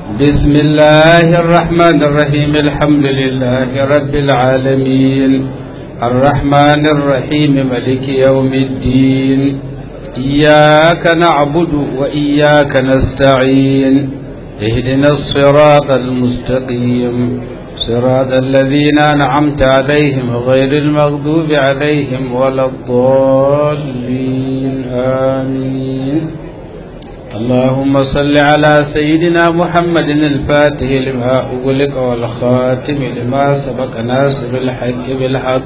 بسم الله الرحمن الرحيم الحمد لله رب العالمين الرحمن الرحيم ملك يوم الدين إياك نعبد وإياك نستعين اهدنا الصراط المستقيم صراط الذين أنعمت عليهم غير المغضوب عليهم ولا الضالين آمين اللهم صل على سيدنا محمد الفاتح لما أغلق والخاتم لما سبق ناصر الحق بالحق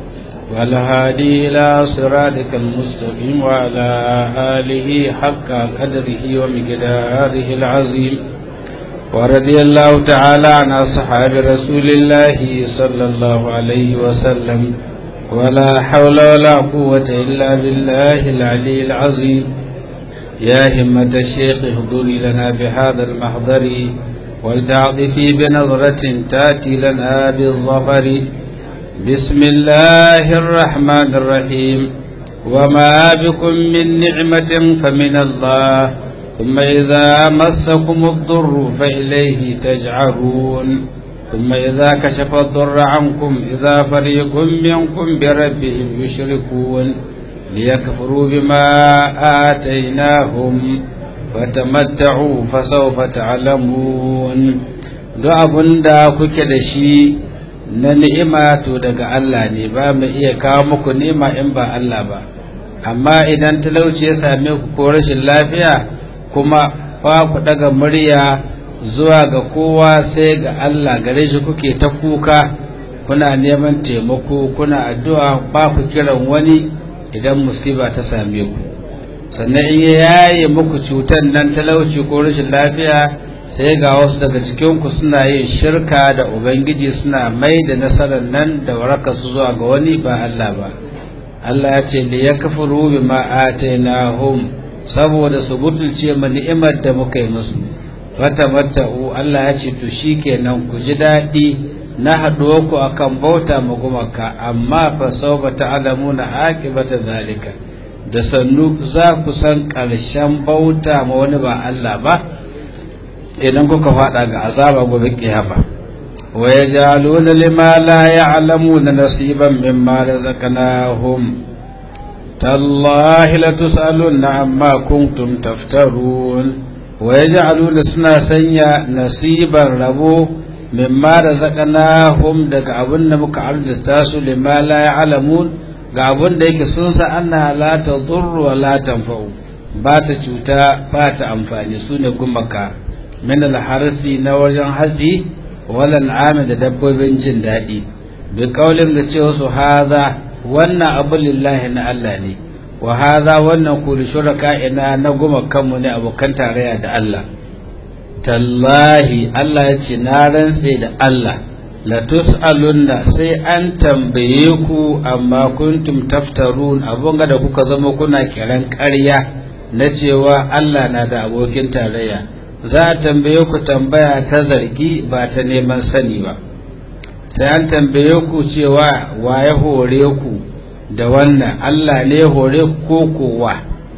والهادي إلى صراطك المستقيم وعلى آله حق قدره ومقداره العظيم ورضي الله تعالى عن أصحاب رسول الله صلى الله عليه وسلم ولا حول ولا قوة إلا بالله العلي العظيم يا همة الشيخ اهضري لنا بهذا المحضر ولتعطفي بنظرة تأتي لنا بالظفر بسم الله الرحمن الرحيم وما بكم من نعمة فمن الله ثم إذا مسكم الضر فإليه تجعرون ثم إذا كشف الضر عنكم إذا فريق منكم بربهم يشركون ليكفروا بما آتيناهم فتمتعوا فسوف تعلمون duk abin da kuke da shi na ni'ima to daga Allah ne ba mu iya kawo muku ni'ima in ba Allah ba amma idan talauci ya same ku ko rashin lafiya kuma ba ku daga murya zuwa ga kowa sai ga Allah gare shi kuke ta kuka kuna neman taimako kuna addu'a ba ku kiran wani idan musiba ta same ku sannan in ya yaye muku cutar nan talauci ko rashin lafiya sai ga wasu daga cikinku suna yin shirka da ubangiji suna mai da nasarar nan da waraka su zuwa ga wani ba Allah ba Allah ya ce li yakfuru bima atainahum saboda su butulce ma ni'imar da muka yi musu wata mata'u Allah ya ce to shikenan ku ji daɗi na haɗuwa ku akan bauta ma gumaka amma fa sauba ta'lamuna aqibata zalika da sannu za ku san ƙarshen bauta ma wani ba Allah ba idan kuka faɗa ga azaba gobe kiyama wa yaj'aluna lima la ya'lamuna nasiban mimma razaqnahum tallahi la tus'aluna amma kuntum taftarun wa yaj'aluna suna sanya nasiban rabo mimma razaqnahum daga abin da muka arzuta su lima la ya'lamun ga abin da yake sun sa anna la tadurru wa la tanfa'u ba ta cuta ba ta amfani su ne gumaka min al-harsi na wajen hatsi wal an'am da dabbobin jin daɗi bi kaulin da cewa su haza wannan abu lillahi na Allah ne wa haza wannan kuli shuraka ina na gumakanmu ne abokan tarayya da Allah tallahi Allah ya ce na rantse da Allah la tus'alunna sai an tambaye ku amma kuntum taftarun abun da kuka zama kuna kiran ƙarya na cewa Allah na da abokin tarayya za a tambaye ku tambaya ta zargi ba ta neman sani ba sai an tambaye ku cewa wa ya hore ku da wannan Allah ne hore ku ko kowa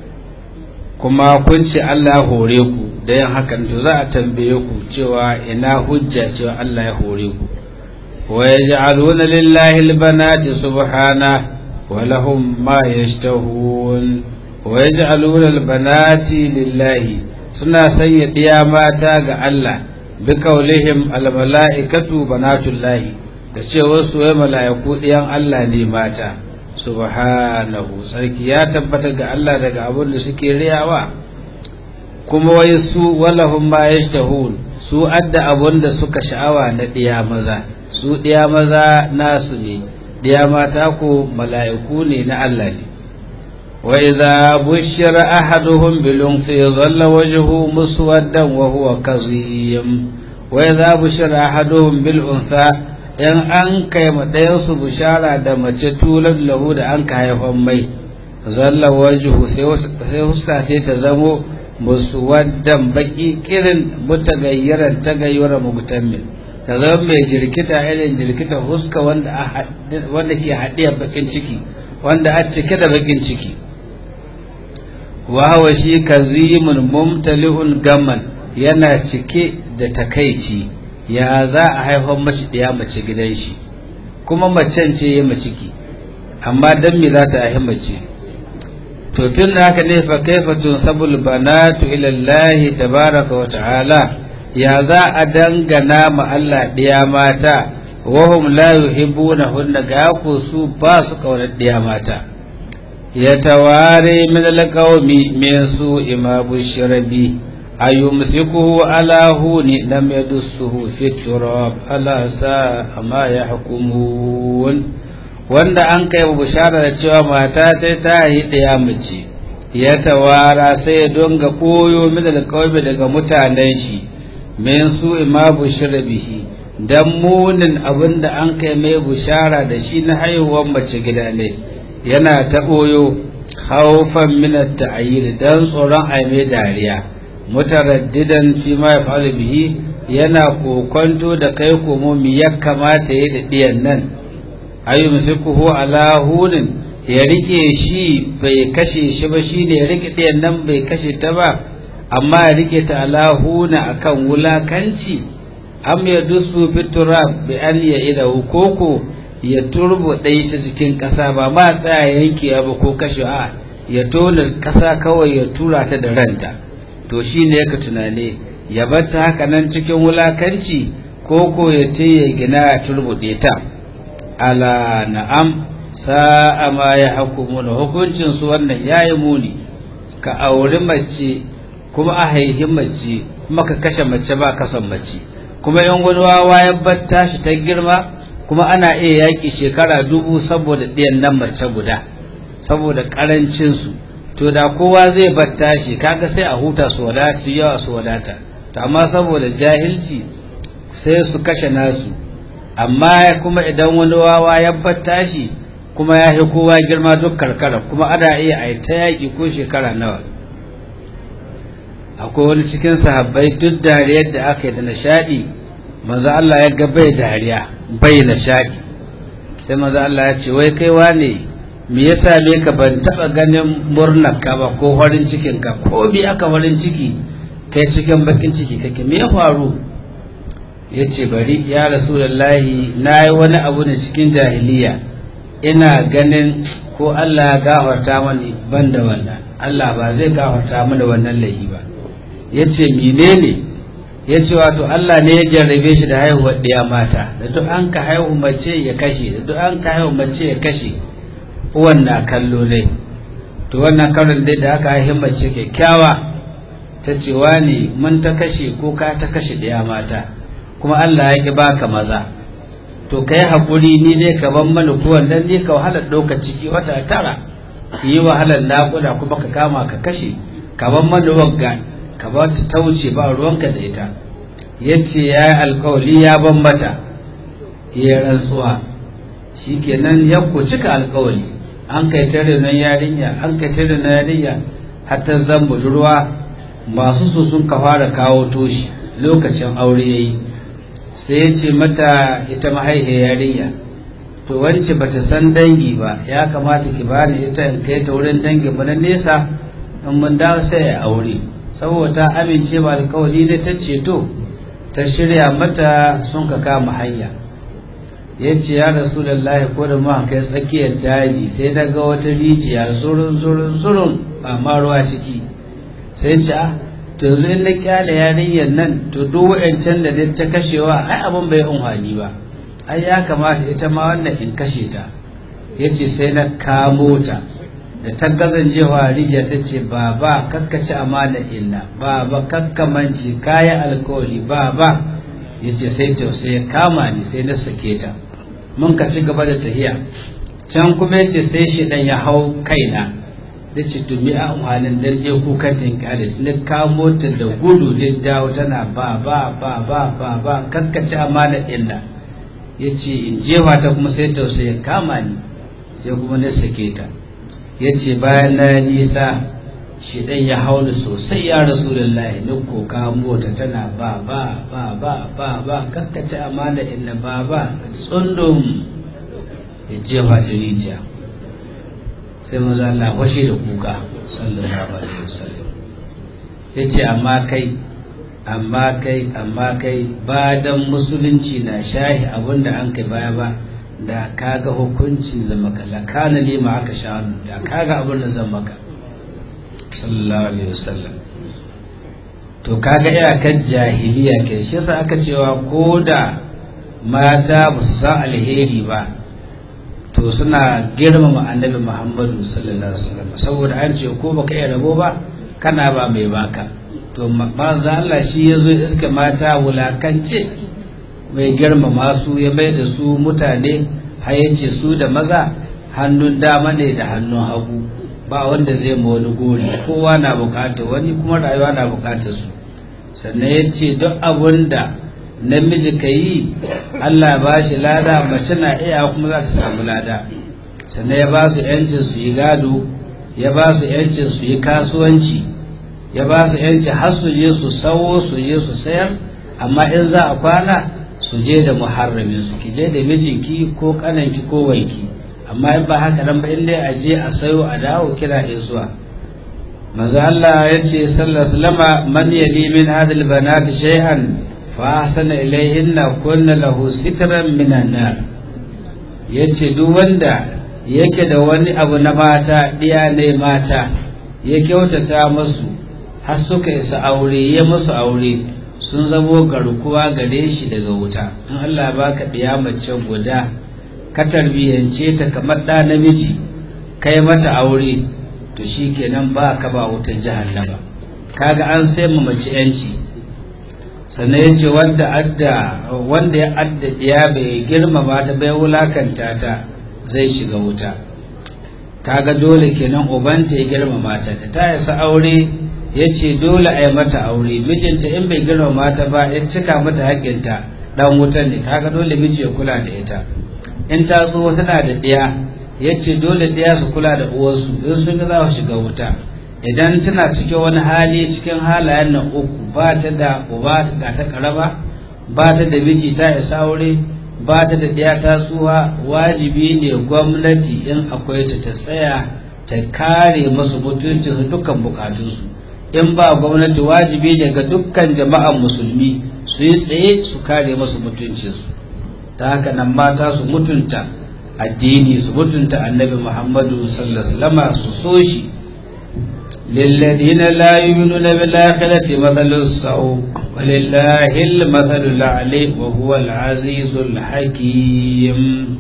kuma kun ce Allah hore ku da yin hakan to za a tambaye ku cewa ina hujja cewa Allah ya hore ku wa yaj'aluna lillahi albanati subhana wa lahum ma yashtahun wa yaj'aluna albanati lillahi suna sanya diya mata ga Allah bi kaulihim almalaikatu banatullahi da cewa su wai mala'iku diyan Allah ne mata subhanahu sarki ya tabbata ga Allah daga abin da suke riyawa kuma wai su walahum ma yashtahun su adda abun da suka sha'awa na diya maza su diya maza nasu ne diya mata ko mala'iku ne na Allah ne wa idza bushira ahaduhum bil unsi dhalla wajhuhu muswaddan wa huwa kazim wa idza bushira ahaduhum bil untha in an kai ma ɗayan su bushara da mace tulan lahu da an ka haifan mai zalla wajhu sai huska ce ta zamo muswaddan baki kirin mutagayyaran tagayyura mugtammin ta zama mai jirkita irin jirkita huska wanda wanda ke haɗiya bakin ciki wanda a cike da bakin ciki wa huwa shi kazimun mumtali'un gamman yana cike da takaici ya za a haifar mace ɗaya mace gidan shi kuma macen ce ya maciki amma dan me za ta haifi mace to tun da haka ne fa kaifa tunsabul banatu ila Allah tabaraka wa ta'ala ya za a dangana ma Allah ɗiya mata wahum la yuhibbuna hunna ga ku su ba su kaunar ɗiya mata ya taware min alqawmi min su imabu shirabi ayumsikuhu ala huni lam yadussuhu fi turab ala sa ma yahkumun wanda an kai bushara da cewa mata ta ta yi ɗaya mace ya tawara sai ya donga koyo min alqawmi daga mutanen shi min su imabu shirabihi dan munin abinda an kai mai bushara da shi na haihuwar mace gida ne yana ta ɓoyo haufan minat ta'ayyir dan tsoron a mai dariya mutaraddidan fi ma yaf'alu bihi yana kokonto da kai komo mi ya kamata yi da diyan nan ayu musikuhu ala hunin ya rike shi bai kashe shi ba shine ya rike diyan nan bai kashe ta ba amma ya rike ta ala huna akan wulakanci am ya dusu fitura bi an ya ida koko ya turbo ɗaya ta cikin ƙasa ba ma tsaya yankewa ba ko kashe a ya tona ƙasa kawai ya tura ta da ranta to shi ne yaka tunane ya batta haka nan cikin wulakanci ko ko ya ce ya gina ya turbuɗe ta ala na'am sa'a ma ya hukumu na hukuncin su wannan yayi muni ka auri mace kuma a haihi mace kuma ka kashe mace ba ka son mace kuma yan wani wawa ya batta shi ta girma kuma ana iya yaƙi shekara dubu saboda ɗiyan nan mace guda saboda ƙarancinsu to da kowa zai batta shi kaga sai a huta su wadata su yawa su wadata to amma saboda jahilci sai su kashe nasu amma kuma idan wani wawa ya batta shi kuma ya fi kowa girma duk karkara kuma ana iya a ta yaƙi ko shekara nawa akwai wani cikin sahabbai duk dariyar da aka yi da nishaɗi manzo Allah ya ga bai dariya bai nishaɗi sai manzo Allah ya ce wai kai wane me yasa me ka ban taba ganin murnar ka ba ko farin cikin ka ko bi aka farin ciki kai cikin bakin ciki kake me ya faru yace bari ya rasulullahi nayi wani abu ne cikin jahiliya ina ganin ko Allah ya gafarta mani ban da wannan Allah ba zai gafarta mana wannan laifi ba yace menene yace wato Allah ne ya jarrabe shi da haihuwar ɗaya mata da duk an ka haihu mace ya kashe da duk an ka haihu mace ya kashe wannan kallo ne to wannan karin dai da aka haihu mace kyakkyawa ta ce ne mun ta kashe ko ka ta kashe ɗaya mata kuma Allah ya ki baka maza to ka yi haƙuri ni dai ka ban mana kowan dan ni ka wahalar ɗaukar ciki wata tara yi wahalar naƙuda kuma ka kama ka kashe ka ban mana wagga ka ba ta tauce ba ruwanka da ita yace ya yi alkawali ya ban mata ya rantsuwa shikenan ya ku cika alkawali an kai tare nan yarinya an kai tare nan yarinya hatta zan budurwa masu so sun ka fara kawo toshi lokacin aure yayi sai ya ce mata ita mahaihiyar yarinya to wance bata san dangi ba ya kamata ki bani ita in kai ta wurin dangi ba na nesa in mun dawo sai ya aure saboda ta amince ba alkawari da ta ceto ta shirya mata sun ka kama hanya ya ce ya rasu lallahi ko da muka kai tsakiyar daji sai daga wata rijiya surun surun surun ba ma ruwa ciki sai ce a to yanzu in na kyale yarinyar nan to duk wa'ancan da dai ta kashewa ai abin bai unhani ba ai ya kamata ita ma wannan in kashe ta ya ce sai na kamo ta da ta gazancewa rijiya ta ce ba ba kakkaci amana inna ba ba kakkamanci kayan alkawali ba ba ya ce sai tausayi ya kama ni sai na sake ta mun ka ci gaba da tahiya can kuma ya ce sai shi dan ya hau kaina da ce tumi a umarnin dan ɗaya kukan tinkali na kamo ta da gudu ne dawo tana ba ba ba ba ba ba kakkaci amana inna ya ce in jefa ta kuma sai tausayi ya kama ni sai kuma na sake ta ya ce bayan na nisa shi ɗan ya hauni sosai ya rasu da layi na koka mota tana ba ba ba ba ba ba kakkace amana inna ba ba tsundum ya jefa ta rijiya sai maza Allah washe da kuka sallallahu alaihi wasallam ya ce amma kai amma kai amma kai ba dan musulunci na shahi abin da an kai baya ba da kaga hukuncin zama ka la kana ne ma aka sha da kaga abin da zan maka sallallahu alaihi wasallam to kaga iyakar jahiliya ke shi yasa aka cewa ko da mata ba su san alheri ba to suna girmama annabi muhammadu sallallahu alaihi wasallam saboda an ce ko baka iya rabo ba kana ba mai baka to manzo Allah shi yazo iska mata wulakance mai girmama su ya bai da su mutane har yace su da maza hannun dama ne da hannun hagu ba wanda zai ma wani gori kowa na bukatar wani kuma rayuwa na bukatar su sannan ya ce duk abun da namiji ka yi allah ba shi lada mace na iya kuma za ta samu lada sannan ya ba su yancin su yi gado ya ba su yancin su yi kasuwanci ya ba su yancin har su je su sawo su je su sayar amma in za a kwana su je da muharramin su ki je da mijinki ko kananki ko wanki amma in ba haka nan ba in dai a je a sayo a dawo kira zuwa manzo Allah ya ce sallallahu alaihi man yali min hadhihi banati shay'an fa ahsana ilayhinna kunna lahu sitran minan nar yace duk wanda yake da wani abu na mata diya ne mata ya kyautata musu har suka isa aure ya musu aure sun zamo garkuwa gare shi daga wuta in Allah baka diya mace guda ka tarbiyance ta kamar ɗa namiji kai mata aure to shi kenan ba ka ba wutar jahannama kaga an sai mu mace yanci sannan ya ce wanda adda wanda ya adda ya bai girmama ta bai wulakanta ta zai shiga wuta kaga dole kenan ubanta ya girmama ta da ta yasa aure ya ce dole a yi mata aure mijinta in bai girmama ta ba ya cika mata haƙƙinta dan wutan ne kaga dole miji ya kula da ita in ta zo tana da ɗiya ya ce dole ɗiya su kula da uwarsu in sun ga za su shiga wuta idan tana cikin wani hali cikin halayen nan uku ba ta da uba ga ta karaba ba ta da miji ta isa aure ba ta da ɗiya ta tsuwa wajibi ne gwamnati in akwai ta ta tsaya ta kare masu mutuncin dukkan bukatunsu in ba gwamnati wajibi ne ga dukkan jama'an musulmi su yi tsaye su kare masu mutuncinsu ta haka nan mata su mutunta addini su mutunta annabi muhammadu sallallahu su so shi lilladina la yu'minuna bil akhirati mathalu saw walillahi al mathalu al wa huwa al azizul hakim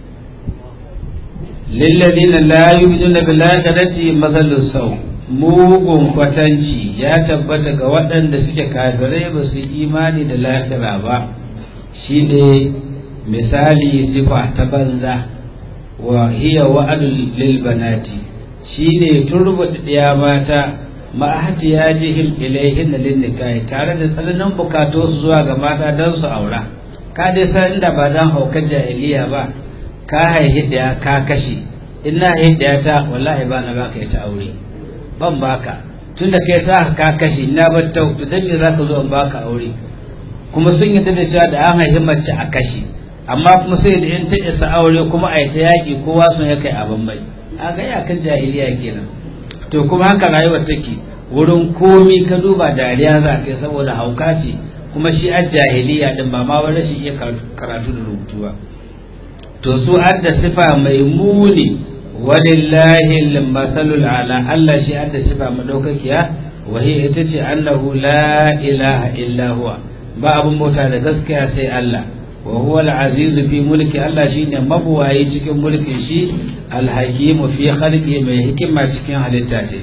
lilladina la yu'minuna bil akhirati mathalu saw mugun kwatanci ya tabbata ga waɗanda suke kafirai ba su imani da lahira ba shi ne misali sifa ta banza wa hiya wa'adul lil banati shine turbuɗe ɗiya mata ma'ahati ya jihim ilaihin lin nikahi tare da tsananin bukatu su zuwa ga mata don su aura ka dai san inda ba dan haukar jahiliya ba ka haihi ɗaya ka kashe ina haihi ɗaya ta wallahi ba na baka ta aure ban baka tunda kai ta ka kashe na bar ta to dan me zaka zo in baka aure kuma sun yi da cewa da an haihi mace a kashe amma kuma sai da in ta isa aure kuma a yi ta yaƙi kowa sun ya kai abin bai a ga yakan jahiliya kenan to kuma haka rayuwar take wurin komi ka duba dariya za ka yi saboda hauka ce kuma shi an jahiliya din ba ma wani rashin iya karatu da rubutu ba to su an da sifa mai muni walillahi al-mathalul ala Allah shi an da sifa madaukakiya wa hiya ita ce annahu la ilaha illa huwa ba abun bauta da gaskiya sai Allah wa huwa al-aziz fi mulki Allah shine mabuwayi cikin mulkin shi al-hakim fi khalqi mai hikima cikin halitta ce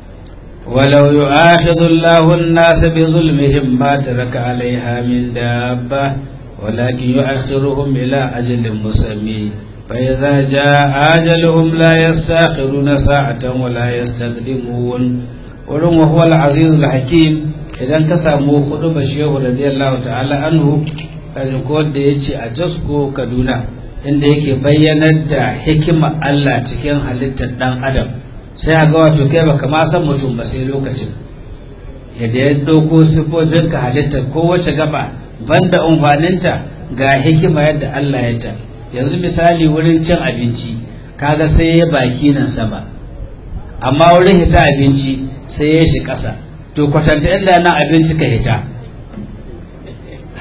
ولو يؤاخذ الله الناس بظلمهم ما ترك عليها من دابة ولكن يؤخرهم إلى أجل مسمى فإذا جاء أجلهم لا يستأخرون ساعة ولا يستقدمون ولم وهو العزيز الحكيم إذا كسامو خطب الشيخ رضي الله تعالى عنه kaji ko da ya ce a jasko kaduna inda yake bayyanar da hikima Allah cikin halittar ɗan adam sai a ga wato kai baka ma san mutum ba sai lokacin yadda ya ɗauko sifofin ka halittar kowace gaba banda umfaninta ga hikima yadda Allah ya ta yanzu misali wurin cin abinci kaga sai ya baki nan sama amma wurin hita abinci sai ya shi ƙasa to kwatanta inda nan abinci ka hita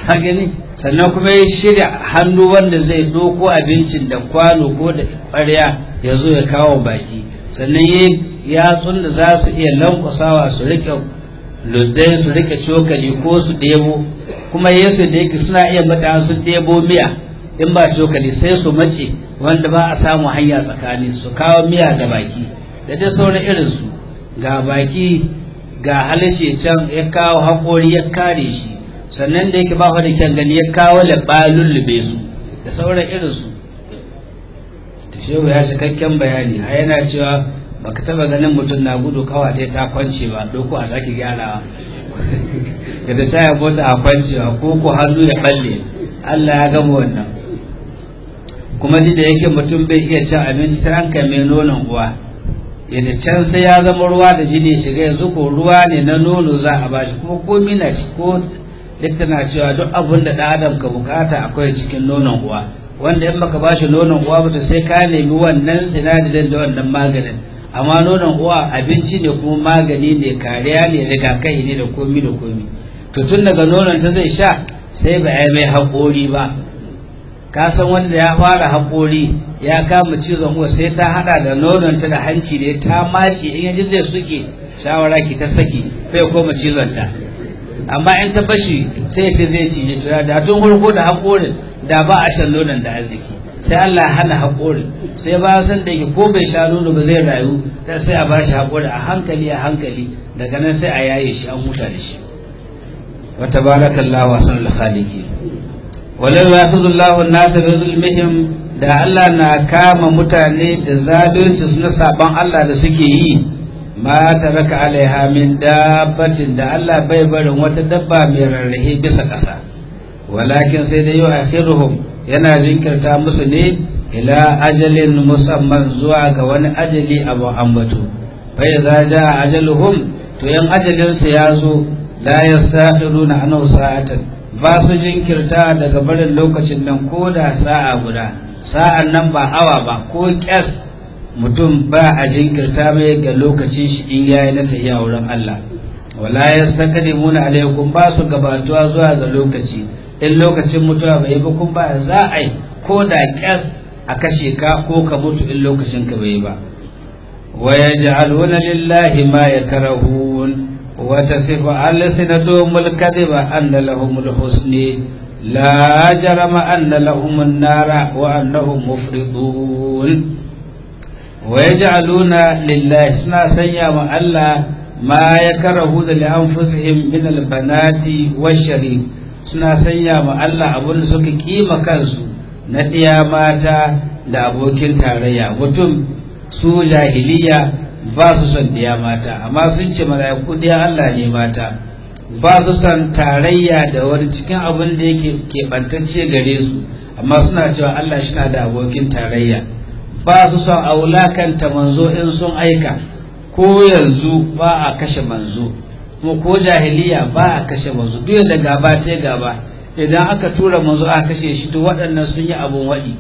ka gani sannan kuma ya shirya hannu wanda zai doko abincin da kwano ko da ƙwarya ya zo ya kawo baki sannan ya yatsun da za su iya lankwasawa su rike luddai su rike cokali ko su ɗebo kuma yesu da yake suna iya mata su ɗebo miya in ba cokali sai su mace wanda ba a samu hanya tsakani su kawo miya ga baki da dai sauran irinsu ga baki ga halishe can ya kawo haƙori ya kare shi sannan da yake ba da kyan gani ya kawo laɓa lullube su da sauran irinsu ta shehu ya cikakken bayani a yana cewa baka taba ganin mutum na gudu kawace ta kwance ba doko a sake gyarawa yadda ta yi mota a kwancewa ko ko hannu ya balle Allah ya gama wannan kuma ji da yake mutum bai iya cin abinci ta ranka mai nonon uwa yadda can sai ya zama ruwa da jini shiga yanzu ko ruwa ne na nono za a bashi kuma komi na ci ko likita na cewa duk abin da ɗan adam ka bukata akwai cikin nonon uwa wanda in baka bashi nonon uwa ba sai ka nemi wannan sinadarin da wannan maganin amma nonon uwa abinci ne kuma magani ne kariya ne rigakafi ne da komi da komi to tun daga nonon ta zai sha sai ba ya mai haƙori ba ka san wanda ya fara haƙori ya kama cizon uwa sai ta hada da nonon ta da hanci ne ta mace in yaji zai suke shawara ki ta saki bai koma cizon ta amma in ta bashi sai ya ce zai cije ta da tun farko da haƙorin da ba a shan nonon da arziki sai Allah ya hana haƙorin sai ba san da yake ko bai sha nono ba zai rayu sai a bashi haƙori a hankali a hankali daga nan sai a yaye shi an huta da shi wa tabarakallahu ahsanul khaliqin walau ya'khudullahu an-nasa bi zulmihim da Allah na kama mutane da zalunci su na saban Allah da suke yi ma taraka alaiha min dabbatin da Allah bai barin wata dabba mai rarrahe bisa ƙasa walakin sai da yau akhiruhum yana jinkirta musu ne ila ajalin musamman zuwa ga wani ajali abu ambatu bai za ja ajaluhum to yan ajalinsu ya zo la yastakhiruna anhu sa'atan ba su jinkirta daga barin lokacin nan ko da sa'a guda sa'an nan ba awa ba ko kyas mutum ba a jinkirta mai ga lokacin shi in yayi na tafiya wurin Allah wala yastaqdimuna alaikum ba su gabatuwa zuwa ga lokaci in lokacin mutuwa bai ba kun ba za a yi ko da kyas a kashe ka ko ka mutu in lokacin ka bai ba wa yaj'aluna lillahi ma yakrahun wa tasifu alsinatuhum alkadhiba anna lahum alhusni la jarama anna lahum an-nara wa annahum mufridun wa yaj'aluna lillahi suna sanya ma Allah ma yakrahu da li anfusihim min albanati wash-sharik suna sanya ma Allah abin da suka kima kansu na ɗiya mata da abokin tarayya mutum su jahiliya ba su son ɗiya mata amma sun ce mala'iku ɗiya Allah ne mata ba su son tarayya da wani cikin abin da yake keɓantacce gare su amma suna cewa Allah shi na da abokin tarayya ba su son a wulakanta manzo in sun aika ko yanzu ba a kashe manzo kuma ko jahiliya ba a kashe manzo duk da gaba ta gaba idan aka tura manzo aka kashe shi to waɗannan sun yi abun waɗi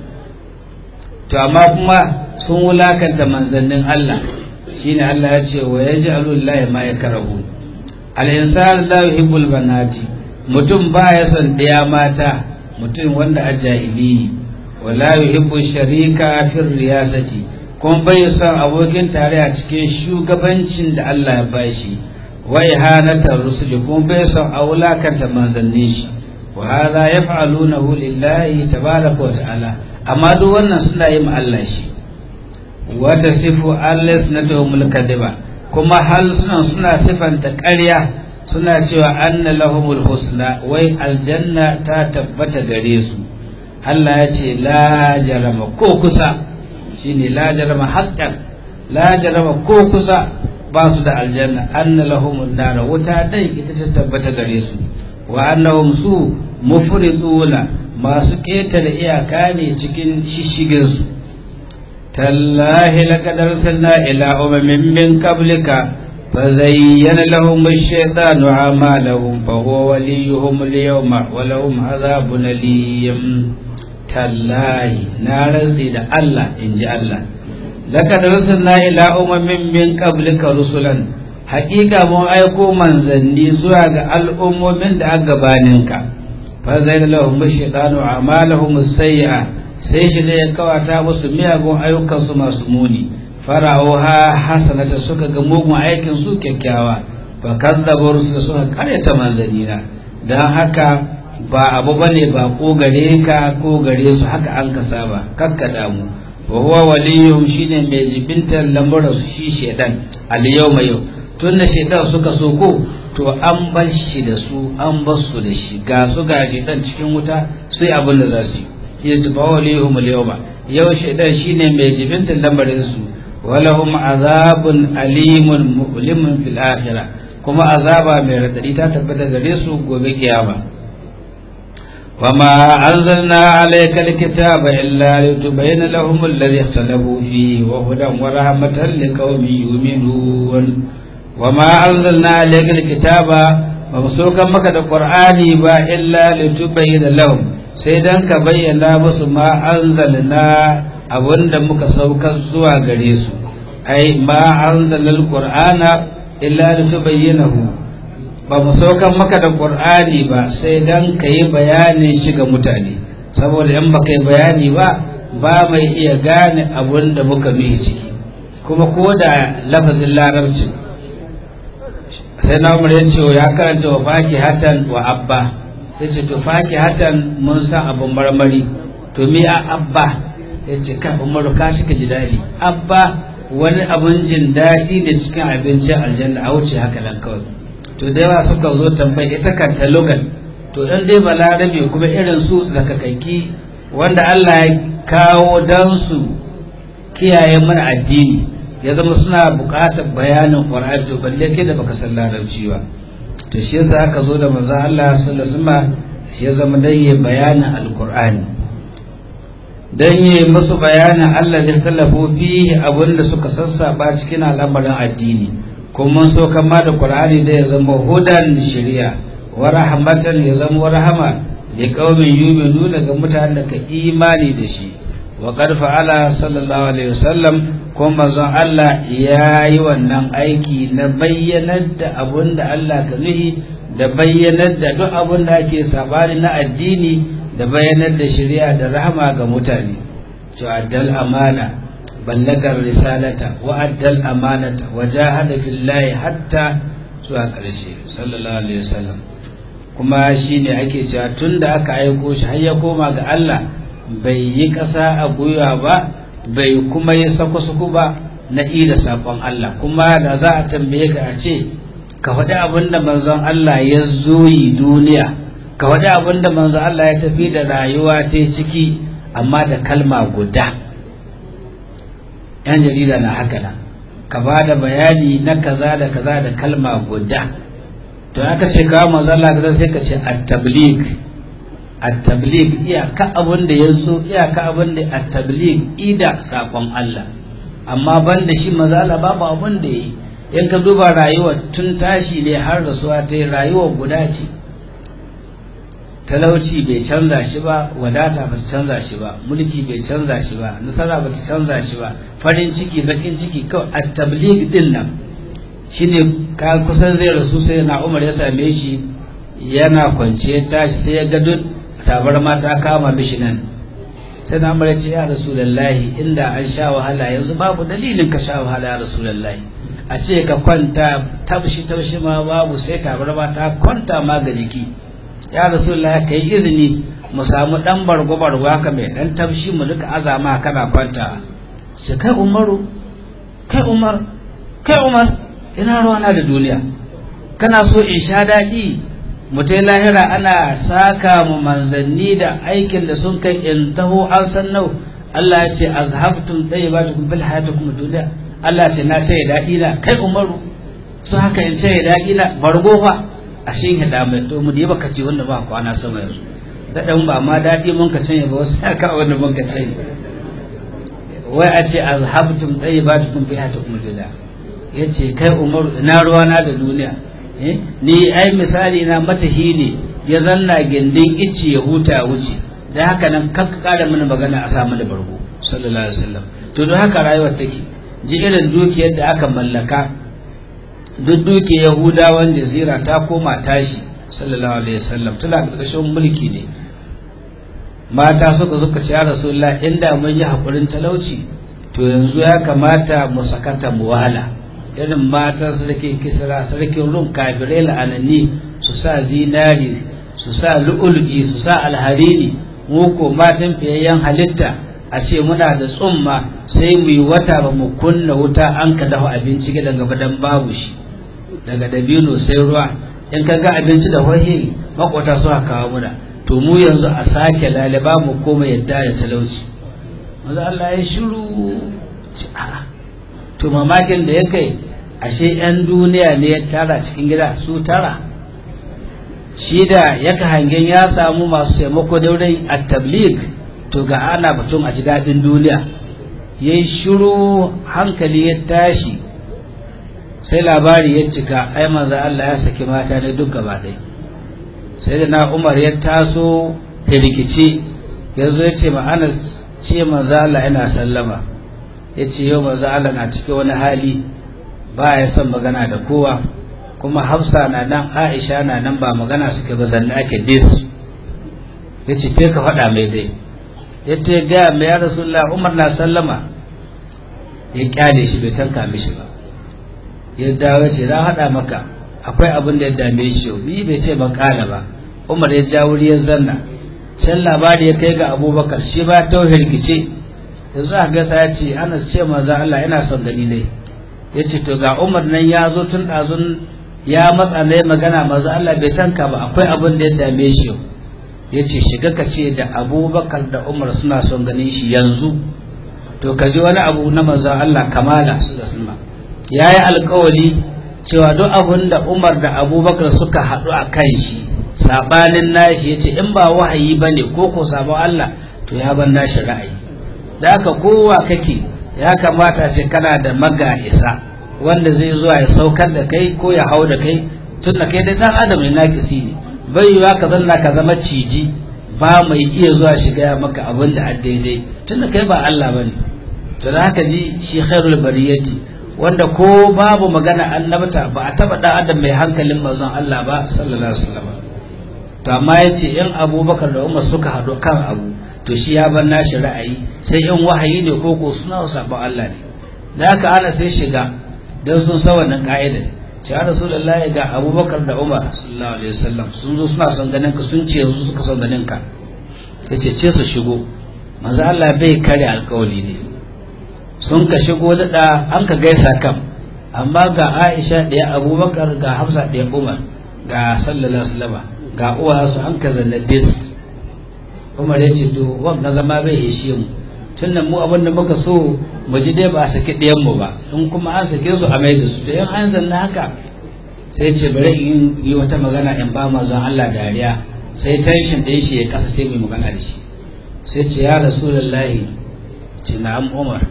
to amma kuma sun wulakanta manzannin Allah shine Allah ya ce wa yaj'alu lillahi ma yakrahu al-insan la yuhibbul banati mutum ba ya son ɗaya mata mutum wanda a jahili wala yuhibbu sharika fi riyasati kuma bai son abokin tare a cikin shugabancin da Allah ya bashi wa ihanatar rusuli kuma bai son a wulakanta manzannin shi wa hadha yaf'alunahu lillahi tabaraka wa ta'ala amma duk wannan suna yi ma Allah shi wa tasifu allasnatuhum kadhiba kuma hal suna suna sifanta ƙarya suna cewa anna lahumul husna wai aljanna ta tabbata gare su Allah ya ce la jarama ko kusa shine la jarama haqqan la jarama ko kusa ba su da aljanna anna lahumun nar wuta dai ita ta tabbata gare su wa annahum su mufriduna masu ketare iyaka ne cikin shishigin su tallahi laqad arsalna ila umamin min qablika فزين لهم الشيطان أعمالهم فهو وليهم اليوم ولهم عذاب أليم تالله نارزي دا الله إن جاء الله لقد رسلنا إلى أمم من قبلك رسلا حقيقة mun aiko manzanni zuwa ga al'ummomin da aka gabaninka fa zaina lahum shaytanu a'malahum sayyi'a sai shi ne ya kawata musu miyagun ayyukan su masu muni fara'uha hasanata suka ga mugun aikin su kyakkyawa fa kazzabu rusul suka karyata manzanina dan haka ba abu bane ba ko gare ka ko gare su haka an ka saba kakka damu wa huwa waliyuhum shine mai jibintar lamuran su shi shedan al yawma yau tunda shedan suka so ko to an bar shi da su an bar su da shi ga su ga shedan cikin wuta sai abin da za su yi yatba waliyuhum al yawma yau shedan shine mai jibintar lamarin su walahum azabun alimun mu'limun fil akhirah kuma azaba mai radadi ta tabbata gare su gobe kiyama وما أنزلنا عليك الكتاب إلا لتبين لهم الذي اختلفوا فيه وهدى ورحمة لقوم يؤمنون وما أنزلنا عليك الكتاب ومسوكا مكة القرآن با إلا لتبين لهم سيدان كبينا بس ما أنزلنا أبوند مكسوكا سوى غريسو أي ما أنزل القرآن إلا لتبينه ba mu saukan maka da ƙur'ani ba sai dan ka yi bayanin shi ga mutane saboda in baka yi bayani ba ba mai iya gane abun da muka mihi ciki kuma ko da lafazin larabci sai na umar ya ce ya karanta wa faki hatan wa abba sai ce to faki hatan mun san abun marmari to mi a abba ya ce ka umaru ka shi ka ji daɗi abba wani abun jin daɗi da cikin abincin aljanna a wuce haka nan kawai to da yawa suka zo tambayi ita kanta lugan to dan dai balarabe kuma irin su zakakaki wanda Allah ya kawo dan su kiyaye mana addini ya zama suna buƙatar bayanin Qur'ani to balle kai da baka san larabci ba to shi yasa aka zo da manzo Allah sallallahu alaihi wasallam shi ya zama dan yi bayanin alqur'ani dan yi musu bayanin Allah da talafu fihi abinda suka sassaba cikin al'amarin addini kuma so kama da qur'ani da ya zama hudan shari'a wa rahmatan ya zama rahama li qaumin yu'minuna ga mutanen da ka imani da shi wa qad fa'ala sallallahu alaihi wasallam kuma manzon Allah ya yi wannan aiki na bayyanar da abun da Allah ka nuhi da bayyanar da duk abun da ake sabani na addini da bayyanar da shari'a da rahama ga mutane to addal amana بلغ الرسالة وأدى الأمانة وجاهد في الله حتى zuwa ƙarshe sallallahu alaihi wasallam kuma shi ne ake cewa tun da aka aiko shi har ya koma ga Allah bai yi ƙasa a gwiwa ba bai kuma yi sako-sako ba na ida saƙon Allah kuma da za a tambaye ka a ce ka faɗi abin da manzon Allah ya zo yi duniya ka faɗi abin da manzon Allah ya tafi da rayuwa ta ciki amma da kalma guda yan jarida na haka nan ka ba da bayani na kaza da kaza da kalma guda to aka ce kawo mazalla kaza sai ka ce at-tabligh at-tabligh iyaka abin da yazo iyaka abin da at-tabligh ida sakon Allah amma banda shi mazalla babu abin da yi in ka duba rayuwar tun tashi ne har rasuwa ta yi rayuwar guda ce talauci bai canza shi ba wadata ba ta canza shi ba mulki bai canza shi ba nasara ba ta canza shi ba farin ciki bakin ciki kawai a tabligh din nan shine ka kusan zai rasu sai na umar ya same shi yana kwance tashi sai ya ga duk tabarma ta kama mishi nan sai na umar ya ce ya rasulullahi inda an sha wahala yanzu babu dalilin ka sha wahala ya rasulullahi a ce ka kwanta tabshi tabshi ma babu sai tabarma ta kwanta ma ga jiki ya rasulullah ka yi izini mu samu dan bargo bargo haka mai dan tabshi mu duka azama kana kwanta sai kai umaru kai umar kai umar ina ruwana da duniya kana so in sha daɗi mutai lahira ana saka mu manzanni da aikin da sun kai in taho an san nau Allah ya ce azhabtum tayyibatukum bil hayatikum dunya Allah ce na ce daɗi na kai umaru su haka in ce daɗi na bargo fa a shi hada mai to mu da baka ce wanda ba kwana sama yanzu da dan ba ma daɗi mun ka canye ba wasu haka wanda mun ka canye wai a ce azhabtum tayyibatukum fi hayatikum dunya yace kai umaru ina ruwana da duniya ni ai misali na matahi ne ya zanna gindin icce ya huta wuce da haka nan kakka kara mana magana a samu da bargo sallallahu alaihi wasallam to don haka rayuwar take ji irin dukiyar da aka mallaka duk dukiyar yahudawan jazira ta koma tashi sallallahu alaihi wasallam tana ƙarƙashin mulki ne mata suka zuka ce ya rasulullah inda mun yi haƙurin talauci to yanzu ya kamata mu sakata mu wahala irin matan sarkin kisra sarkin rum kafirai la'anani su sa zinari su sa lu'ul'i su sa alharini mu ko matan fiyayyen halitta a ce muna da tsumma sai mu yi wata ba mu kunna wuta an ka dafa abinci gidan gaba dan babu shi daga dabino sai ruwa in ka ga abinci da wahi makwata su kawo muna to mu yanzu a sake laliba mu koma yadda ya talauci maza Allah ya shiru to mamakin da ya kai ashe 'yan duniya ne ya tara cikin gida su tara shi da yaka hangen ya samu masu taimako daurin a tablig to ga ana batun a ji daɗin duniya ya yi shiru hankali ya tashi sai labari ya cika ai maza Allah ya saki mata ne duk gaba ɗaya sai da na umar ya taso ya rikice ya zo ya ce ma'ana ce maza Allah yana sallama ya ce yau maza Allah na cikin wani hali ba ya son magana da kowa kuma hafsa na nan aisha na nan ba magana suke ba zanne ake dis ya ce te ka faɗa mai dai ya ce gaya mai ya rasulullah umar na sallama ya kyale shi bai tanka mishi ba ya dawo ce za haɗa maka akwai abin da ya dame shi yau bi bai ce ban kala ba umar ya ja wuri ya zanna can labari ya kai ga abubakar shi ba ta hirgice yanzu a gasa ya ce ana ce maza Allah yana son gani ne ya ce to ga umar nan ya zo tun ɗazun ya matsa mai magana maza Allah bai tanka ba akwai abin da ya dame shi yau ya ce shiga ka ce da abubakar da umar suna son ganin shi yanzu to ka ji wani abu na maza Allah kamala su da sulma ya yi alkawali cewa duk abin da umar da abubakar suka haɗu a kan shi saɓanin nashi ya ce in ba wahayi ba ne ko ko sabon Allah to ya ban nashi ra'ayi da haka kowa kake ya kamata ce kana da maga'isa wanda zai zuwa ya saukar da kai ko ya hau da kai tun da kai da dan adam ne nakisi ne bai yiwa ka zanna ka zama ciji ba mai iya zuwa shiga maka abin da daidai tun da kai ba Allah bane to da haka ji shi khairul bariyati wanda ko babu magana annabta ba a taba dan adam mai hankalin manzon Allah ba sallallahu alaihi wasallam to amma yace in Abubakar da Umar suka hado kan abu to shi ya bar nashi ra'ayi sai in wahayi ne ko ko suna sabon Allah ne da haka ana sai shiga don sun sa wannan ka'idar ce ya rasulullahi ga abubakar da umar sallallahu alaihi wasallam sun zo suna son ganin ka sun ce yanzu suka son ganin ka ya ce ce su shigo manzo Allah bai kare alkawali ne sun ka shigo da an ka gaisa kam amma ga Aisha ɗaya abubakar ga Hafsa ɗaya Umar ga sallallahu alaihi wasallam ga uwa su an ka zanna dis Umar ya ce to wanda zama bai ishe mu tun mu abin da muka so mu ji dai ba a saki ɗayanmu ba sun kuma an sake su a mai da su to in an zanna haka sai ce bari in yi wata magana in ba mazan Allah dariya sai tension ɗin shi ya kasa sai mai magana da shi sai ce ya rasulullahi ce na'am umar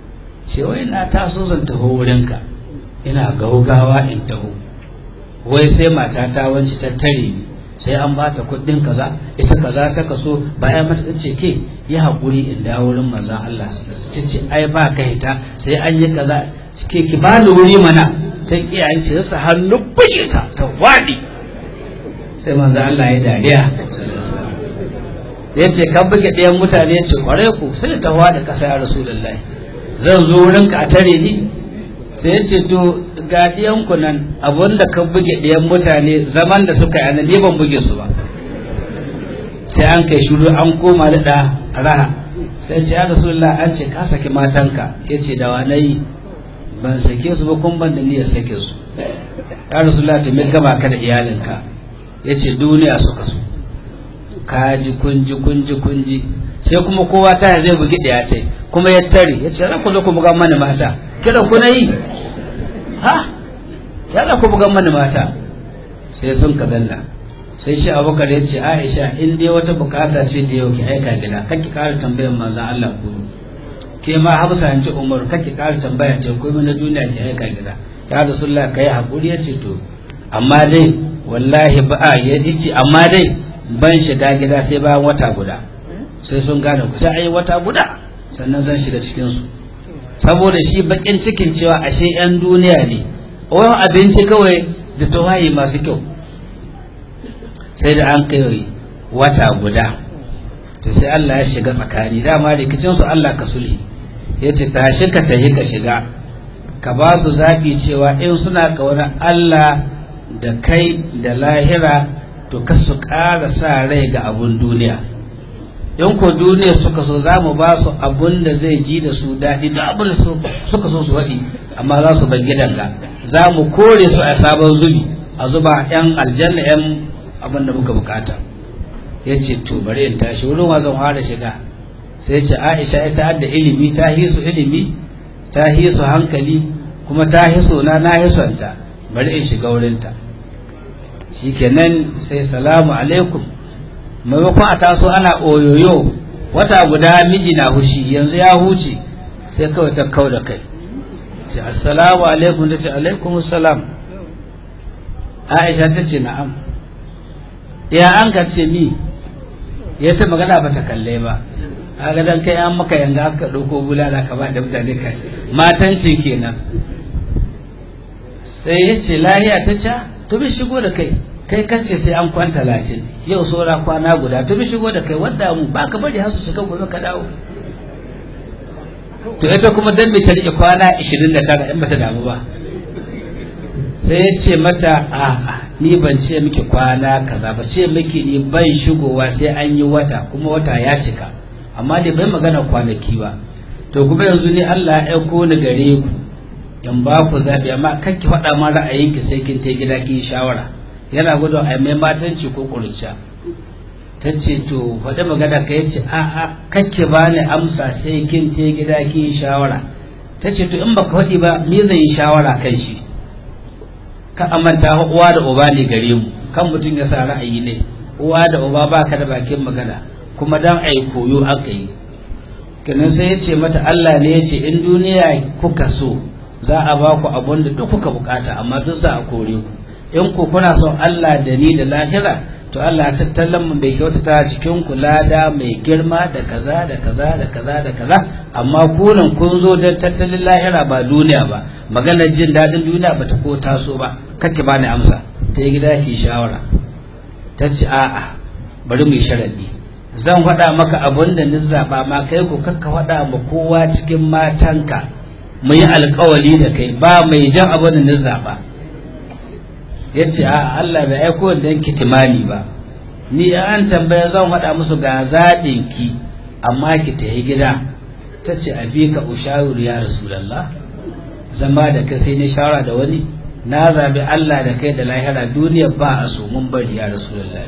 ce wai na taso zan taho wurinka ina gaugawa in taho wai sai mata ta wanci ta tare ni sai an bata kuɗin kaza ita kaza ta kaso bayan mata ce ke yi haƙuri in dawo wurin manzon Allah ta ce ai ba ka hita sai an yi kaza ke ki ba ni wuri mana ta kiyaye ce sa hannu buge ta ta waɗi sai manzon Allah ya dariya ya ce kan buge ɗayan mutane ya ce ƙwarai ku sai ta waɗi ƙasa ya rasulullahi zan zo wurinka a tare ni sai ya ce to ga ɗiyanku nan abinda ka buge ɗiyan mutane zaman da suka yi ni ban buge su ba sai an kai shuru an koma da ɗa raha sai ce ya rasulullah an ce ka saki matanka ya ce da wanayi ban sake su ba kun ban da niyyar sake su ya rasulullah ta mai gama ka da iyalinka ya ce duniya suka so ka ji kunji kunji kunji sai kuma kowa ta zai bugi ɗaya ce kuma ya tare ya ce za ku zo ku buga mana mata kira ku na yi ha ya ku bugan mana mata sai sun ka danna sai shi abubakar ya ce aisha in dai wata bukata ce da yau ki aika gida kan ki kara tambayar manzan Allah ku ke ma hafsa an ce umar kan ki kara tambaya ce ko na duniya ki aika gida ya rasulullah kai hakuri ya ce to amma dai wallahi ba a ya ce amma dai ban shiga gida sai bayan wata guda sai sun gane ku sai ai wata guda sannan zan shiga cikin su saboda shi bakin cikin cewa ashe 'yan duniya ne wani abinci kawai da tawaye masu kyau sai da an kai wata guda to sai Allah ya shiga tsakani dama rikicin su Allah ka sulhi yace tashi ka tahi ka shiga ka ba su zaɓi cewa in suna ƙaunar Allah da kai da lahira to ka su ƙara sa rai ga abun duniya in ko duniya suka so za mu ba su abun da zai ji da su daɗi da abin da suka so su waɗi amma za su bar gidan ga za mu kore su a sabon zubi a zuba 'yan aljanna 'yan abin da muka bukata ya ce to bari in tashi wurin wasan fara shiga sai ce aisha ita da ilimi ta hisu ilimi ta hisu hankali kuma ta hiso na na hisonta bari in shiga wurinta shikenan sai salamu alaikum maimakon a taso ana oyoyo wata guda miji na hushi yanzu ya huce sai kawai ta kau da kai ce assalamu alaikum ta ce alaikum salam aisha ta ce na'am ya an ka ce mi ya ta magana ba ta kalle ba kaga dan kai an maka yanga aka dauko bulala ka ba da mutane ka matancin kenan sai ya ce lahiya ta ca to bi shigo da kai kai kace sai an kwanta latin yau saura kwana guda to bi shigo da kai wanda mu ba ka bari har su shiga gobe ka dawo to ita kuma dan bai ta rike kwana 29 in bata damu ba sai ya ce mata a'a ni ban ce miki kwana kaza ba ce miki ni ban shigowa sai an yi wata kuma wata ya cika amma dai bai magana kwanaki ba to kuma yanzu ne Allah ya aiko ni gare ku in ba ku zabi amma kan ki faɗa ma ra'ayinki sai kin ta gida ki shawara yana gudun a mai matanci ko kurciya ta ce to faɗi magana ka yace a a kake ba ni amsa sai kin ta gida ki shawara ta ce to in baka faɗi ba me zai yi shawara kan shi ka amanta uwa da uba ne gare mu kan mutum ya sa ra'ayi ne uwa da uba baka da bakin magana kuma dan ai koyo aka yi kenan sai ya ce mata Allah ne ya ce in duniya kuka so za a ba ku abun da duk kuka bukata amma duk za a kore ku in ku kuna son Allah da ni da lahira to Allah tattalin mu bai kyautata cikin ku lada mai girma da kaza da kaza da kaza da kaza amma kunan kun zo don tattalin lahira ba duniya ba maganar jin daɗin duniya ba ta ko taso ba kake ba ni amsa ta yi gida ki shawara ta ce a'a bari mu yi sharadi zan faɗa maka abin da ni zaɓa ma kai ku kakka faɗa ma kowa cikin matanka mu yi alkawali da kai ba mai jan abin da ni zaɓa ya ce a Allah bai aiko da yanki timani ba ni an tambaya zan faɗa musu ga zaɓin ki amma ki ta yi gida ta ce a bi ka usharu ya rasulallah zama da kai sai ne shawara da wani na zabi Allah da kai da lahira duniya ba a so mun bari ya rasulallah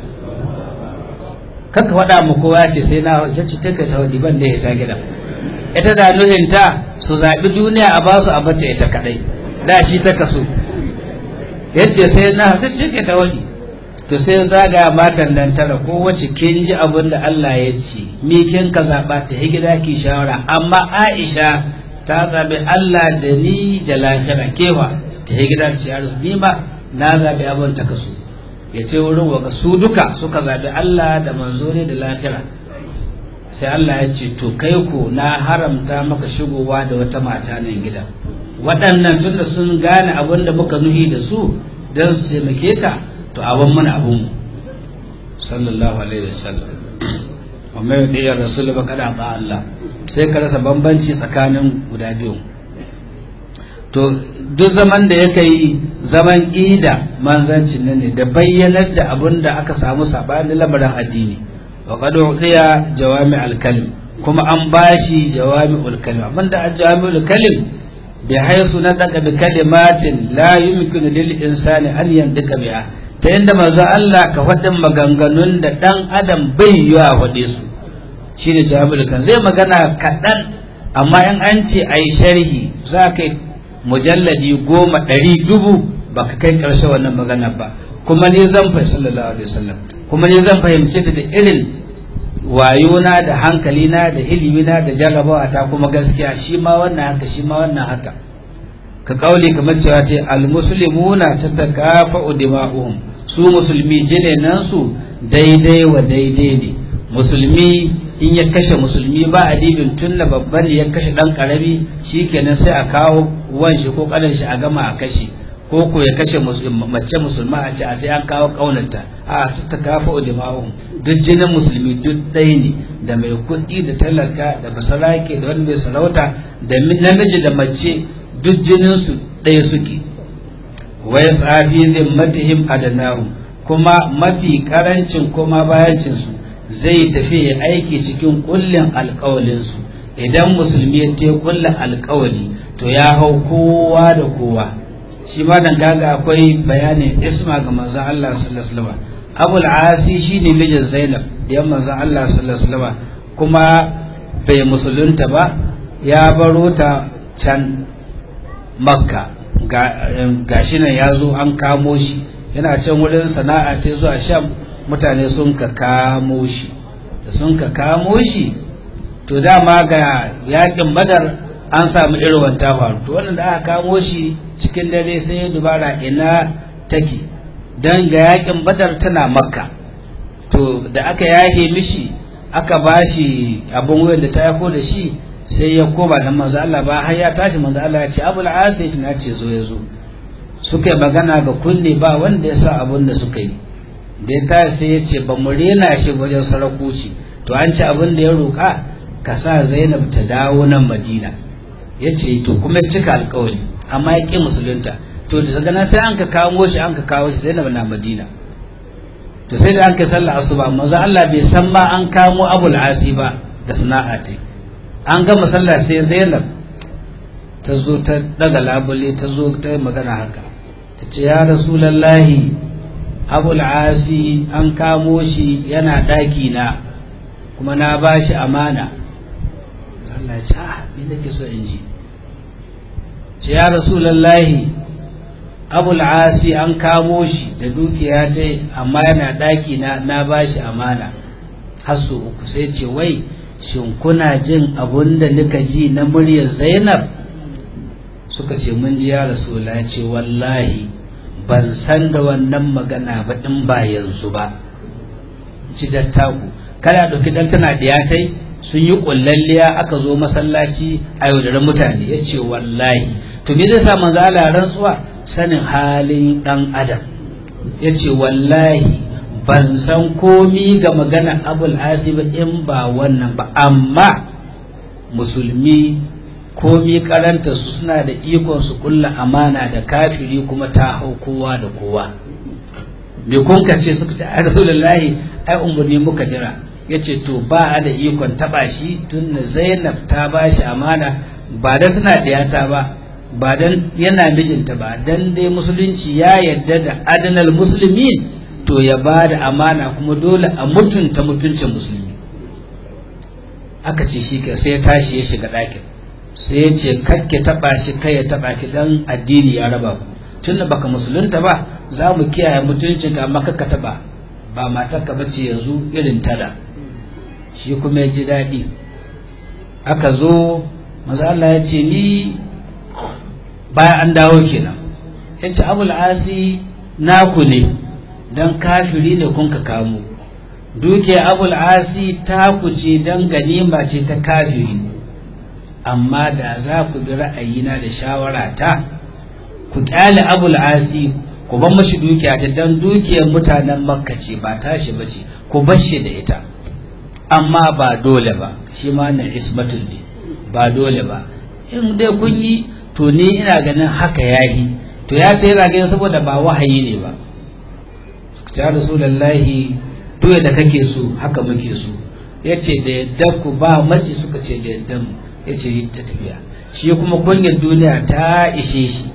kaka faɗa mu kowa ce sai na jacci take ta wani ban da ya ta gida ita da nuhinta su zaɓi duniya a basu a bata ita kadai da shi ta kaso yadda sai na ta cike ta wani to sai zaga matan nan tara ko wace kin ji abin da Allah ya ce me kin ka zaɓa ta gida ki shawara amma Aisha ta zaɓi Allah da ni da lahira kewa ta gida ta ce ni ma na zaɓi abin ta kaso ya ce wurin waka su duka suka zaɓi Allah da manzo ne da lahira sai Allah ya ce to kai ko na haramta maka shigowa da wata mata nan gida waɗannan tunda sun gane abin da muka nuhi da su don su taimake ka to abin mana abin mu sallallahu alaihi wasallam wa mai diyar rasul ba kada ba Allah sai ka rasa bambanci tsakanin guda biyu to duk zaman da yake yi zaman ida manzancin nan ne da bayyanar da abin da aka samu sabanin lamarin addini wa qad udiya jawami al-kalim kuma an bashi jawami al-kalim abinda jawami al-kalim bi haythu nadaka bi kalimatin la yumkinu lil insani an yandika biha ta yanda manzo Allah ka faɗin maganganun da dan adam bai yi a faɗe su shine jawami al-kalim zai magana kaɗan amma in an ce ai sharhi za ka mujalladi goma ɗari dubu baka kai ƙarshe wannan magana ba kuma ni zan fahimci sallallahu alaihi wasallam kuma ni zan fahimce ta da irin wayona da hankalina da ilimina da jarrabawa ta kuma gaskiya shi ma wannan haka shi ma wannan haka ka kauli kamar cewa ce almuslimuna tatakafa'u dima'uhum su musulmi jine nan su daidai wa daidai ne musulmi in ya kashe musulmi ba adibin tun da babban ya kashe dan karami shikenan sai a kawo wan shi ko kadan shi a gama a kashe ko ko ya kashe mace musulma a ce a sai an kawo kaunarta a ta kafa ulima'un duk jinin musulmi duk ɗaya ne da mai kuɗi da talaka da basarake da wani mai sarauta da namiji da mace duk jininsu ɗaya suke wai tsafi zai matihim adanahu kuma mafi karancin kuma bayancinsu zai tafi ya aiki cikin kullin alkawalinsu idan musulmi ya te kullin alkawali to ya hau kowa da kowa shi ma dan gaga akwai bayanin isma ga manzon Allah sallallahu alaihi wasallam Abul Asi shine mijin Zainab da manzon Allah sallallahu alaihi wasallam kuma bai musulunta ba ya baro ta can Makka ga shi nan ya zo an kamo shi yana can wurin sana'a ce zuwa Sham mutane sun ka kamo shi da sun ka kamo shi to dama ga yakin Badar an samu irin wanta faru to wannan da aka kamo shi cikin dare sai ya dubara ina take dan ga yakin badar tana makka to da aka yahe mishi aka bashi abin wuyan da ta yako da shi sai ya koma da manzo Allah ba har ya tashi manzo Allah ya ce abul asif na ce zo ya zo suka yi magana ga kunne ba wanda ya sa abin da suka yi da ya tashi sai ya ce ba mu rena shi wajen sarakuci to an ci abin da ya roƙa ka sa Zainab ta dawo nan Madina ya ce to kuma cika alkawari amma ya ƙi musulunta to da daga nan sai an ka kawo shi an ka kawo shi zainab na madina to sai da an ka sallah asuba manzo Allah bai san ma an kamo abul asi ba da sana'a ce an gama sallah sai zainab ta zo ta daga labule ta zo ta yi magana haka ta ce ya rasulallahi abul asi an kamo shi yana ɗaki na kuma na ba shi amana Allah ya ce ah me nake so in ji ce ya rasulallahi abul asi an kamo shi da dukiya ta amma yana daki na na bashi amana har su uku sai ce wai shin kuna jin abun da nika ji na muryar zainab suka ce mun ji ya rasula ce wallahi ban san da wannan magana ba in ba yanzu ba ci dattaku kada ɗauki dan tana diyatai sun yi kullalliya aka zo masallaci a yaudarar mutane ya ce wallahi to me zai sa manzo Allah rantsuwa sanin halin dan adam ya ce wallahi ban san komi ga magana abul asib in ba wannan ba amma musulmi komi karanta su suna da ikon su kulla amana da kafiri kuma ta hau kowa da kowa me kun ka ce suka ce ai rasulullahi ai umurni muka jira yace to ba a da ikon taba shi tun da Zainab ta ba shi amana ba da tana diyata ba ba dan yana mijinta ba dan dai musulunci ya yadda da adalal muslimin to ya ba da amana kuma dole a mutunta mutuncin musulmi aka ce shi ka sai ya tashi ya shiga ɗakin sai ya ce kakke taɓa shi kai ya taɓa ki dan addini ya raba ku tunda baka musulunta ba za mu kiyaye mutuncin ka amma kakka taɓa ba matarka bace yanzu irin tada shi kuma ya ji daɗi aka zo maza Allah ya ce ni bayan an dawo kenan ya ce abul asi naku ne don kafiri ne kun ka kamo duke abul asi taku ce don ganima ce ta kafiri amma da za ku bi ra'ayina da shawara ta ku kyale abul asi ku ban mashi dukiya ta don dukiyar mutanen makka ce ba tashi ba ce ku bar shi da ita amma ba dole ba shi ma na ismatul ne ba dole ba in dai kun yi to ni ina ganin haka yayi to ya ce yana ganin saboda ba wahayi ne ba ya rasulullahi duk da kake so haka muke so yace da yadda ku ba mace suka ce da yadda mu yace yi ta tafiya shi kuma kunyar duniya ta ishe shi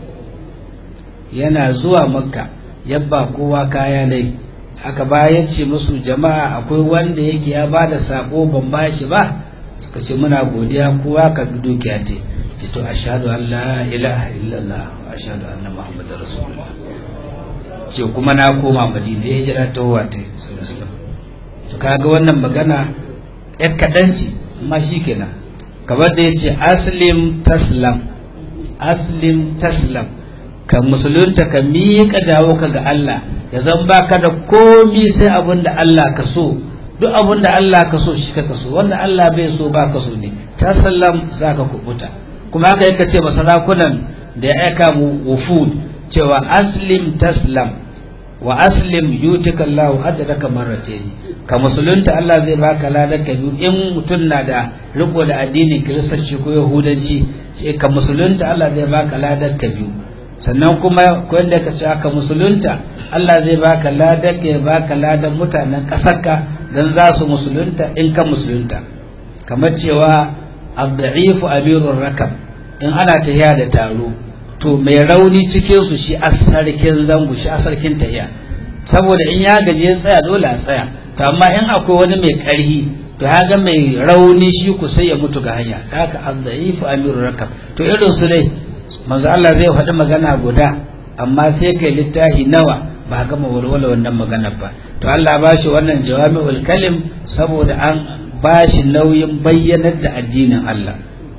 yana zuwa makka yabba kowa kaya ne aka bayan ce musu jama'a akwai wanda yake ya ba da sako ban ba shi ba suka ce muna godiya kowa ka dukiya ce ce to ashhadu an la ilaha illallah wa ashhadu anna muhammadar rasulullah ce kuma na koma madina ya jira ta wata to kaga wannan magana yar kaɗan ce amma shi kenan kamar da ya ce aslim taslam aslim taslam ka musulunta ka miƙa jawo ka ga Allah ya zan baka da komi sai abin da Allah ka so duk abin da Allah ka so shi ka so wanda Allah bai so ba ka so ne ta sallam za ka kubuta kuma haka yaka ce masarakunan da ya aika mu wufud cewa aslim taslam wa aslim yutika Allahu ajraka marratayn ka musulunta Allah zai baka ladan ka biyu in mutum na da riko da addinin kiristanci ko yahudanci sai ka musulunta Allah zai baka ladan ka biyu sannan kuma ko yadda ka ce aka musulunta Allah zai baka ladan ka ya baka ladan mutanen ƙasarka dan za su musulunta in ka musulunta kamar cewa abda'ifu amirur rakab in ana tahiya da taro to mai rauni cikin su shi asarkin zango shi asarkin tahiya saboda in ya gaje ya tsaya dole a tsaya to amma in akwai wani mai ƙarhi to ga mai rauni shi ku sai ya mutu ga hanya haka abda'ifu amirur rakab to irin su dai manzo Allah zai faɗi magana guda amma sai kai littafi nawa ba gama walwala wannan magana ba to Allah ba shi wannan jawami'ul kalim saboda an ba shi nauyin bayyanar da addinin Allah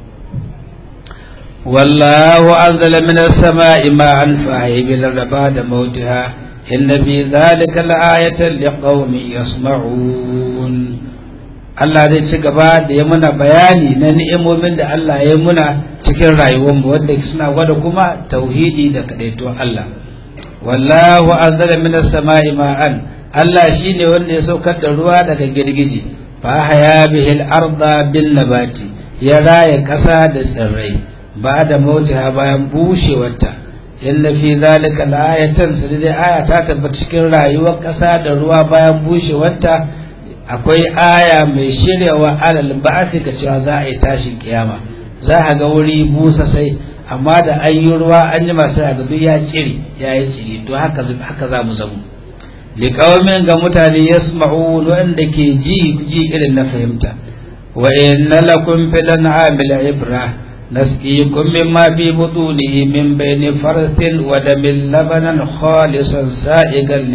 wallahu anzala minas sama'i ma'an fahibil ba'da mautiha inna fi dhalika la'ayatan liqaumin yasma'un Allah zai ci gaba da ya muna bayani na ni'imomin da Allah ya muna cikin rayuwarmu wanda suna gwada kuma tauhidi da kadaito Allah wallahu anzala minas sama'i ma'an Allah shine wanda ya saukar da ruwa daga girgiji fa haya bihil arda bin nabati ya raya kasa da tsirrai ba da mautiha bayan bushewarta inna fi zalika la'ayatan sai dai aya ta tabbata cikin rayuwar kasa da ruwa bayan bushewarta akwai aya mai shiryawa alal ba'thi ga cewa za a yi tashin kiyama za a ga wuri busa sai amma da an yi ruwa an yi masu a duk ya cire ya yi cire to haka haka za mu zamu liqaumin ga mutane yasma'un wanda ke ji ji irin na fahimta wa inna lakum fil an'amil ibra nasqikum mimma fi butunihi min bayni farthin wa damin labanan khalisan sa'igan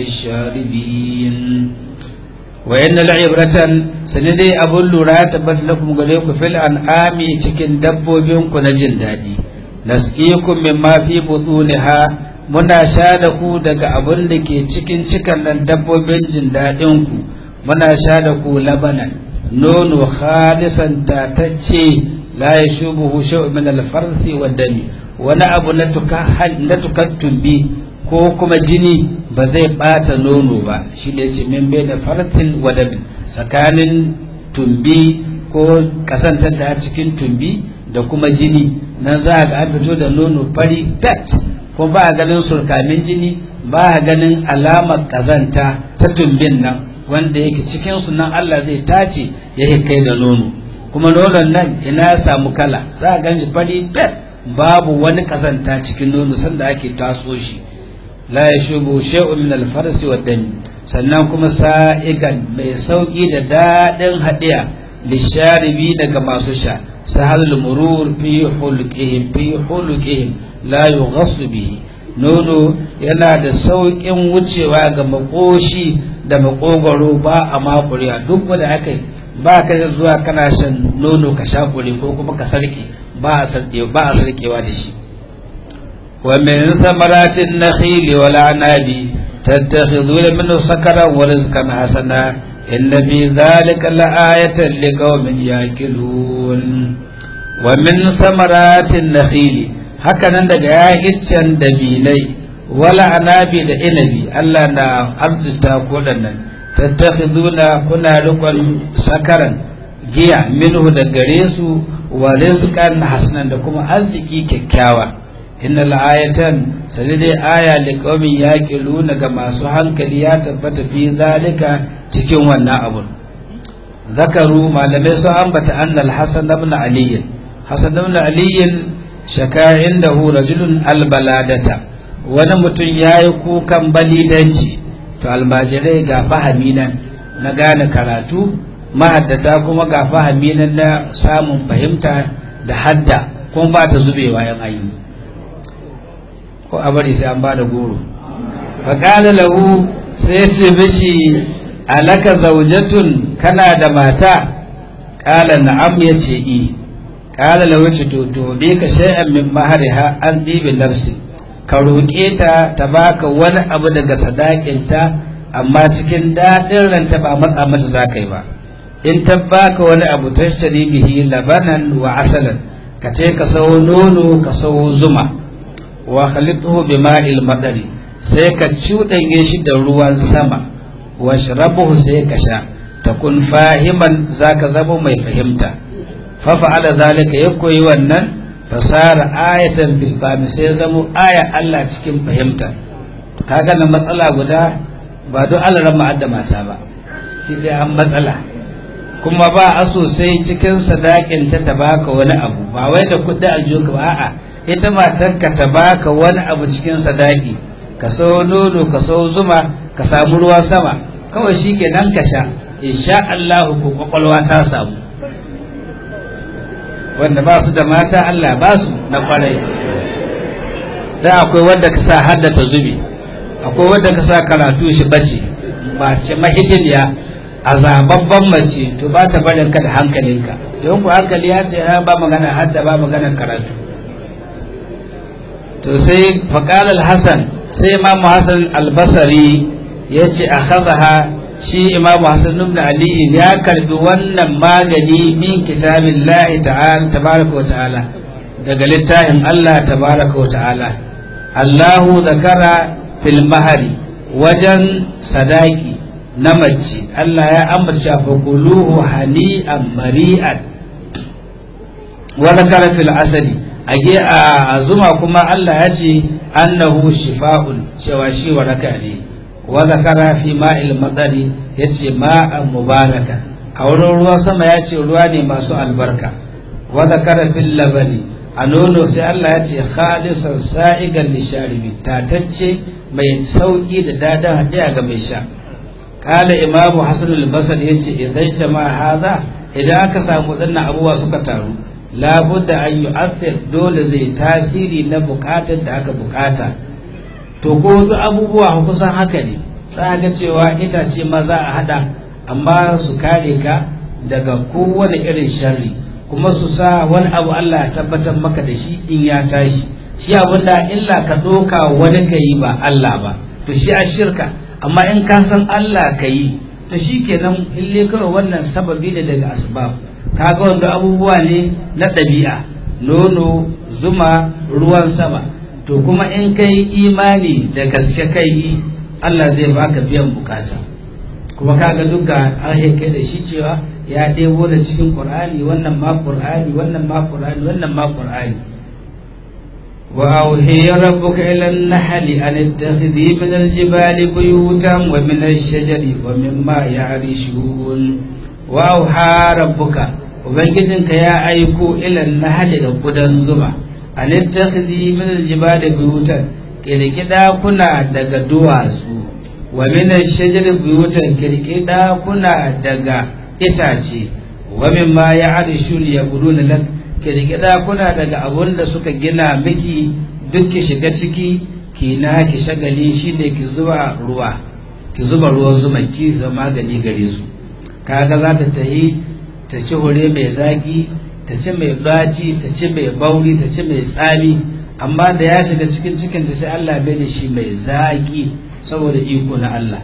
lisharibin wa inna la'ibratan sanidai abun lura ya tabbata lakum gare ku fil an'ami cikin dabbobin ku na jin daɗi nasqikum mimma fi butuniha muna sha da ku daga abun da ke cikin cikan nan dabbobin jin daɗin ku muna sha da ku labanan nono khalisan tatacce la yashubuhu shay'un min al-farthi wa dami wani abu na tukan na tukan tumbi ko kuma jini ba zai bata nono ba shi ne ce min bai da fartin wadabin tsakanin tumbi ko kasantar da cikin tumbi da kuma jini nan za a ga an fito da nono fari pet ko ba a ganin surkamin jini ba a ganin alamar kazanta ta tumbin nan wanda yake cikin su nan Allah zai tace ya kai da nono kuma nonon nan ina ya samu kala za a ganshi fari pet babu wani kazanta cikin nono sanda ake taso shi la ya shubu shay'un min al-farsi wa dami sannan kuma sa'igan mai sauki da dadin hadiya lisharibi daga masu sha sahal murur fi hulqihim fi hulqihim la yughassu bihi nono yana da saukin wucewa ga makoshi da makogoro ba a makuriya duk wanda aka ba ka zuwa kana shan nono ka sha kure ko kuma ka sarke ba a sarkewa da shi ومن ثمرات النخيل والعناب تتخذون منه سكرا ورزقا حسنا إن في ذلك لآية لقوم يأكلون ومن ثمرات النخيل hakanan daga ya'iccen dabinai wala anabi da inabi Allah na arzuta ko nan tattakhiduna kuna rikon sakaran giya minhu da gare su wa rizqan hasanan da kuma arziki kyakkyawa inna la'ayatan sai dai aya li qaumin yaqiluna ga masu hankali ya tabbata fi zalika cikin wannan abun zakaru malamai sun ambata anna al-hasan ibn ali hasan ibn ali shaka indahu rajulun albaladata wani mutum yayi kukan balidanci to almajirai ga fahimi nan na gane karatu mahaddata kuma ga fahimi nan na samun fahimta da hadda kuma ba ta zubewa yan ayi ko a bari sai an ba da goro faƙala lahu sai ce mishi alaka zaujatun kana da mata ƙala na'am ya ce i ƙala lahu ce to to bi ka shay'an min mahariha an ɗibi nafsi ka roƙe ta ta baka wani abu daga sadakinta amma cikin daɗin ranta ba matsa mata za ka yi ba in ta baka wani abu tashtari bihi labanan wa asalan ka ce ka sawo nono ka sawo zuma wa khalituhu bima'il madari sai ka cuɗanye shi da ruwan sama wa shrabuhu sai ka sha takun fahiman zaka zama mai fahimta fa fa'ala zalika ya koyi wannan fasara ayatan bil fahmi sai zamo aya Allah cikin fahimta kaga na matsala guda ba don Allah ran ma'adda mata ba shi dai an matsala kuma ba a sosai cikin sadakin ta ta baka wani abu ba wai da kuɗi aljihu ba a'a ita matarka ta baka wani abu cikin sadaki ka sau nono ka sau zuma ka samu ruwa sama kawai shi ke nan ka sha insha Allah ko kwakwalwa ta samu wanda ba su da mata Allah ba su na kwarai da akwai wanda ka sa haddata zubi akwai wanda ka sa karatu shi bace mace mahidiniya a zababban mace to ba ta barin ka da hankalinka don ku hankali ya ce ba magana hadda ba magana karatu to sai faƙalar hassan sai imamu hassan albasari ya ce a hazaha shi imamu hassan ibn ali ya karbi wannan magani min kitabin lahi ta'ala tabaraka wa ta'ala daga littafin allah tabaraka wa ta'ala allahu zakara fil mahari wajen sadaki na mace allah ya ambata fa kuluhu hani'an mari'an wa zakara fil asali a zuma kuma Allah ya ce annahu shifa'un cewa shi waraka ne wa zakara fi ma'il madari yace ma'an mubaraka a wurin ruwan sama ya ce ruwa ne masu albarka wa zakara fil labani a nono sai Allah ya ce khalisan sa'igan lisharibi tatacce mai sauki da dadan hadiya ga mai sha kala imamu hasan al-basri yace idan jama'a hadha idan aka samu dannan abubuwa suka taru labudda an yi asir dole zai tasiri na bukatar da aka bukata to ko duk abubuwa kusan haka ne za ga cewa itace ma za a hada amma su kare ka daga kowane irin sharri kuma su sa wani abu Allah ya tabbatar maka da shi in ya tashi shi abin da illa ka doka wani ka yi ba Allah ba to shi a shirka amma in ka san Allah ka yi to shi kenan ille kawai wannan sababi ne daga asbab kaga wanda abubuwa ne na ɗabi'a nono zuma ruwan sama to kuma in kai imani da gaske kai Allah zai baka biyan bukata kuma kaga duka an kai da shi cewa ya ɗebo da cikin qur'ani wannan ma qur'ani wannan ma qur'ani wannan ma qur'ani wa auhiya rabbuka ila an-nahli an ittakhidhi min al-jibali buyutan wa min ash-shajari wa mimma ya'rishun wa auha rabbuka ubangijinka ya aiko ilan nahali ga gudan zuma a littafi min aljibali buyutan kirki kuna daga duwatsu wa min shajar buyutan kirki kuna daga itace wa min ma ya'rishun yaquluna lak kirki kuna daga abun da suka gina miki duk ki shiga ciki ki na ki shagali shine ki zuba ruwa ki zuba ruwan zuma ki zama gani gare su kaga za ta tahi ta ci hure mai zaki ta ci mai ɗaci ta ci mai bauri ta ci mai tsami amma da ya shiga cikin cikin ta sai Allah bai da shi mai zaki saboda iko na Allah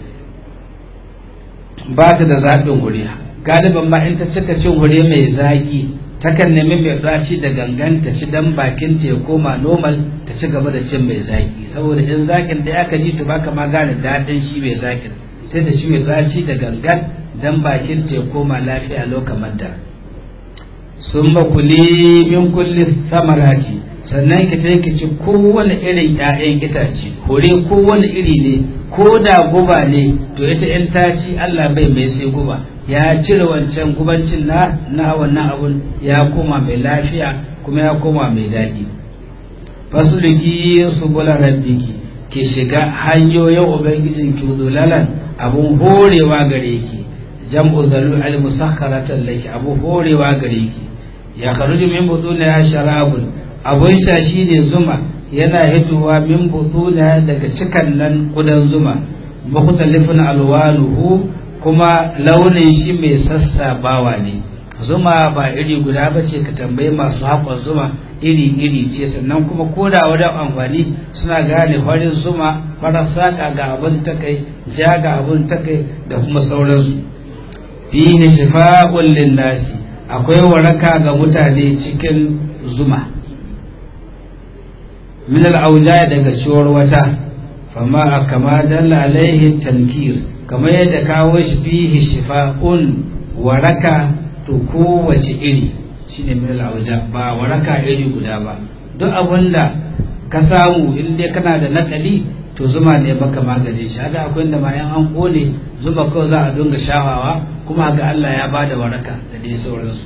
ba ta da zaɓin hure galiban ma in ta cika cin hure mai zaki takan nemi mai ɗaci da gangan ta ci dan bakin ta ya koma normal ta ci gaba da cin mai zaki saboda in zakin da aka ji to baka ma gane daɗin shi mai zakin sai ta ci mai ɗaci da gangan dan bakin te koma lafiya lokacin da sun makuli min kulli samarati sannan ki ta ki ci kowane irin ƴaƴan itace hore kowane iri ne ko da guba ne to ita in ta ci Allah bai mai sai guba ya cire wancan gubancin na na wannan abun ya koma mai lafiya kuma ya koma mai daɗi fasuluki subula rabbiki ki shiga hanyoyin ubangijinki dulalan abun horewa gare ki jam'u zalu al musakharatan laki abu horewa gare ki ya kharuju min butuna sharabun abun ta shine zuma yana hitowa min butuna daga cikan nan kudan zuma mukhtalifun alwanuhu kuma launin shi mai sassabawa ne zuma ba iri guda ba ce ka tambayi masu haƙon zuma iri iri ce sannan kuma koda wajen amfani suna gane farin zuma farar saƙa ga abin ta kai ja ga abin ta kai da kuma sauransu fihi shifa'un linnasi akwai waraka ga mutane cikin zuma min al'auja daga ciwar wata fama a kama dalla alaihi tankir kamar yadda kawo shi fihi shifa'un waraka to kowace iri shine min al'auja ba waraka iri guda ba duk abinda ka samu in dai kana da nakali to zuma ne baka magani shi hada akwai inda ma yan an kone zuma kawai za a dinga shawawa kuma ga Allah ya bada waraka da dai sauransu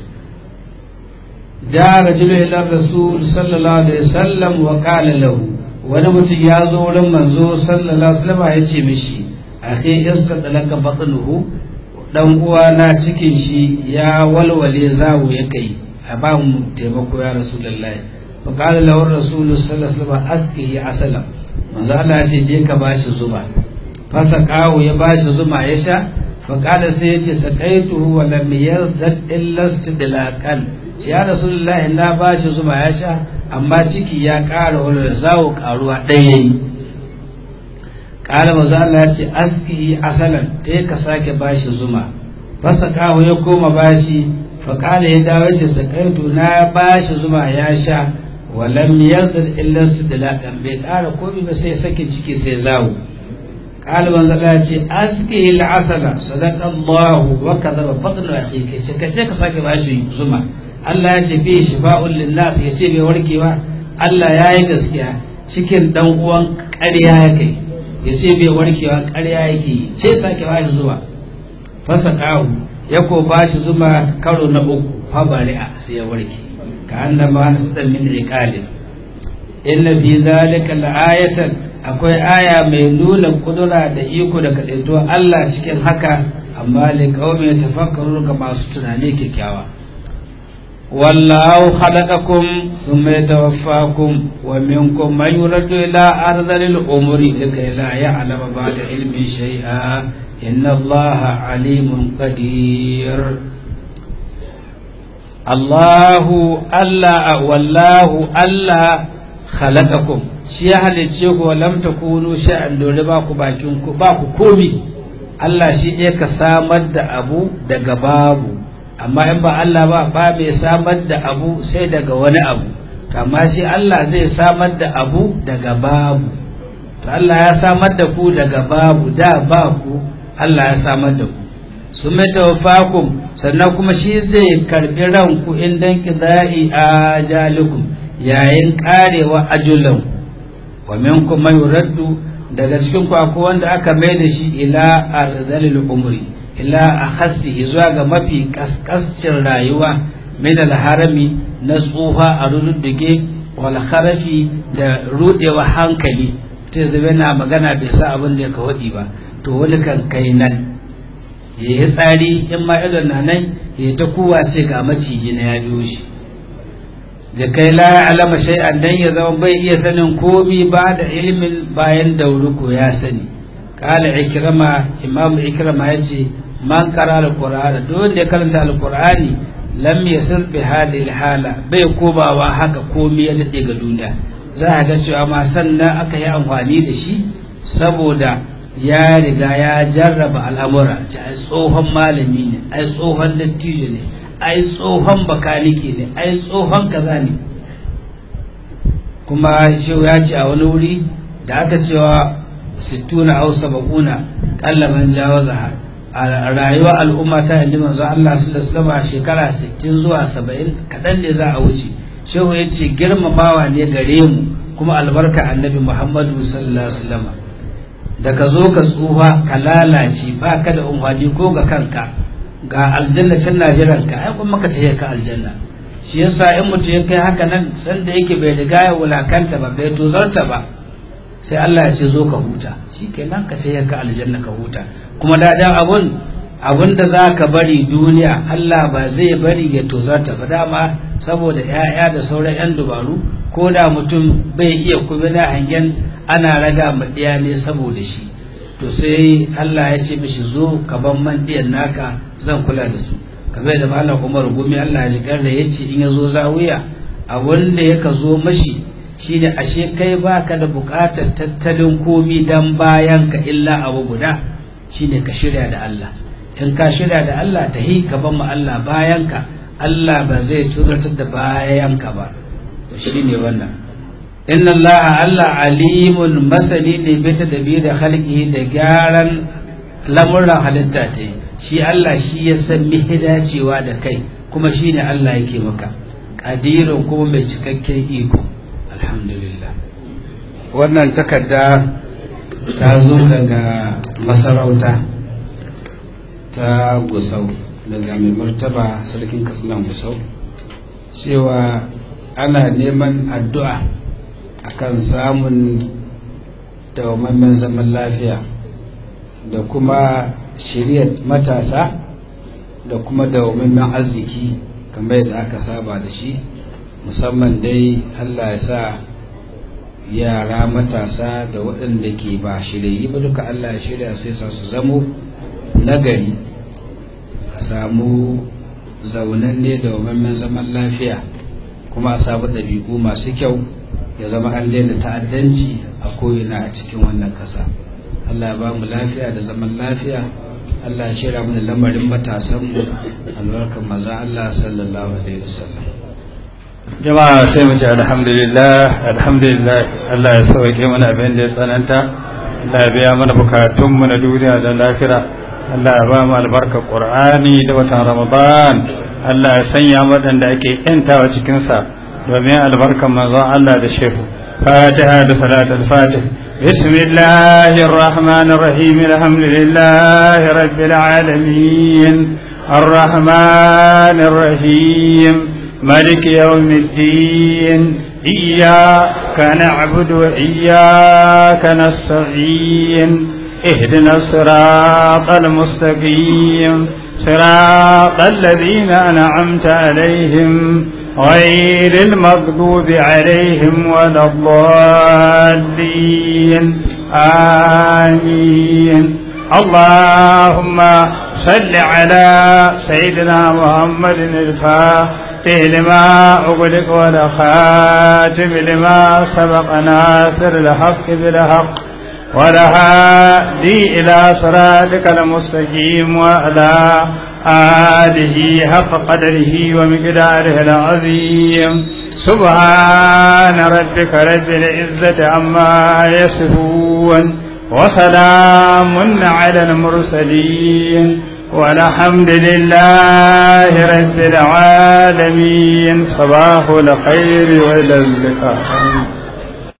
ja rajulu ila rasul sallallahu alaihi wasallam wa qala lahu wani mutum ya zo wurin manzo sallallahu alaihi wasallam ya ce mishi akhi istadlaka batnuhu dan uwa na cikin shi ya walwale zawo ya kai a ba mu taimako ya rasulullahi fa qala lahu rasul sallallahu alaihi wasallam askihi asalam manzo Allah ya ce je ka bashi zuma fasa kawo ya bashi zuma ya sha fa qala sai ya ce saqaituhu wa lam yazdad illa istidlaqan ya rasulullahi na bashi zuma ya sha amma ciki ya ƙara wani zawo ƙaruwa ɗaya yi ƙara maza Allah ya ce aski asalan ta ka sake bashi zuma fasa kawo ya koma bashi faƙala ya dawo ce sakaitu na bashi zuma ya sha walam yazid illa istidlaqan bai ƙara komai ba sai sakin ciki sai zawo قال من ذا ce aski al-asala sadaqa Allah wa kadhaba batnu akhika ce kaje ka sake bashi zuma Allah ya ce bi shifa'un linnas ya ce bai warke ba Allah ya yi gaskiya cikin dan uwan ƙarya ya kai ya ce bai warkewa ƙarya yake ce sake bashi zuma fasa kawo ya ko bashi zuma karo na uku fa bari'a sai ya warke ka annama nasdan min iqalin inna fi zalika la'ayatan akwai aya mai nuna kudura da iko da kadaito Allah cikin haka amma li qaumi tafakkaru ga masu tunani kyakkyawa wallahu khalaqakum thumma yatawaffakum wa minkum man yuraddu ila ardhil umri likay la ya'lama ba'da ilmi shay'a inna Allaha alimun qadir Allahu Allah wallahu Allah khalaqakum shi ya halicce ku lam takunu sha'an dole ba ku bakin ku ba ku komi Allah shi ne ka samar da abu daga babu amma in ba Allah ba ba mai samar da abu sai daga wani abu to amma shi Allah zai samar da abu daga babu to Allah ya samar da ku daga babu da ba ku Allah ya samar da ku su mai tawaffakum sannan kuma shi zai karbi ranku in dan kida'i ajalikum yayin karewa ajulanku wa minkum man yuraddu daga cikin ku akwai wanda aka mai da shi ila arzalil umri ila akhassihi zuwa ga mafi kaskascin rayuwa min harami na tsufa a rududdige wal kharafi da rudewa hankali ta zabe na magana bai sa abin da ya kawadi ba to wani kan kai nan ya yi tsari in ma idon na nan ya ta kuwa ce ga maciji na ya biyo shi da kai la alama shay'an dan ya zama bai iya sanin komi ba da ilimin bayan dauruko ya sani kala ikrama imam ikrama yace man qara alqur'ana duk wanda ya karanta alqur'ani lam yasir bi hadhihi hala bai kobawa haka komi ya dade ga duniya za a ga cewa ma sannan aka yi amfani da shi saboda ya riga ya jarraba al'amura ce ai tsohon malami ne ai tsohon dattijo ne ai tsohon bakanike ne ai tsohon kaza ne kuma shi ya ce a wani wuri da aka cewa sittuna au saba'una kallaman jawaza a rayuwa al'umma ta yanzu manzo Allah sallallahu alaihi shekara 60 zuwa 70 kadan ne za a wuce shehu ya ce girmamawa ne gare mu kuma albarka annabi Muhammadu sallallahu alaihi wasallam da ka zo ka tsufa ka lalace ba ka da umfani ko ga kanka ga aljanna can na jiran ka ai kuma ka tafi ka aljanna shi yasa in mutum ya kai haka nan san da yake bai riga ya wulakanta ba bai tozarta ba sai Allah ya ce zo ka huta shi kenan ka tafi ka aljanna ka huta kuma da dan abun abun da za ka bari duniya Allah ba zai bari ya tozarta ba dama saboda 'ya'ya da sauran 'yan dubaru ko da mutum bai iya kuma na hangen ana raga ma ɗiya ne saboda shi to sai Allah ya ce mishi zo ka ban man ɗiyan naka zan kula da su kamar da malam Umar gumi Allah ya shigar da yace in ya zo zawiya a wanda ya ka zo mashi shine ashe kai baka da buƙatar tattalin komi dan bayan ka illa abu guda shine ka shirya da Allah in ka shirya da Allah ta hi ka ban ma Allah bayan ka Allah ba zai tuzartar da bayan ka ba to shine wannan inna allaha allah alimun masani ne bi tadbiri khalqihi da gyaran lamuran halitta ta shi Allah shi ya san mihi dacewa da kai kuma shi ne Allah yake maka ƙadirin kuma mai cikakken iko alhamdulillah wannan takarda ta zo daga masarauta ta gusau daga mai martaba sarkin katsinan gusau cewa ana neman addu'a akan samun dawamammen zaman lafiya da kuma shiryar matasa da kuma dawamammen arziki kamar yadda aka saba da shi musamman dai allah ya sa yara matasa da waɗanda ke ba shiryayi ba duka allah ya shirya sai sa su zamo nagari a samu zaunanne da wamammen zaman lafiya kuma a samu ɗabi'u masu kyau ya zama an daina ta'addanci a ko'ina a cikin wannan ƙasa allah ya ba mu lafiya da zaman lafiya allah ya shirya mana lamarin matasanmu albarkar maza allah sallallahu alaihi wasallam jama'a sai mu ce alhamdulillah alhamdulillah Allah ya sauke mana abin da ya tsananta Allah ya biya mana bukatunmu na duniya da lafira Allah ya ba mu albarkar Qur'ani da watan Ramadan Allah ya sanya waɗanda ake yantawa cikin sa domin albarkar manzon Allah da shehu Fatiha da salatul Fatih بسم الله الرحمن الرحيم الحمد لله رب العالمين الرحمن الرحيم مالك يوم الدين إياك نعبد وإياك نستعين اهدنا الصراط المستقيم صراط الذين أنعمت عليهم غير المغضوب عليهم ولا الضالين آمين اللهم صل على سيدنا محمد الفاتح لما أغلق ولا خاتم لما سبق ناصر الحق بالحق ولا هادي إلى صراطك المستقيم وعلى آله حق قدره ومقداره العظيم سبحان ربك رب العزة عما يصفون وسلام على المرسلين والحمد لله رب العالمين صباح الخير والى اللقاء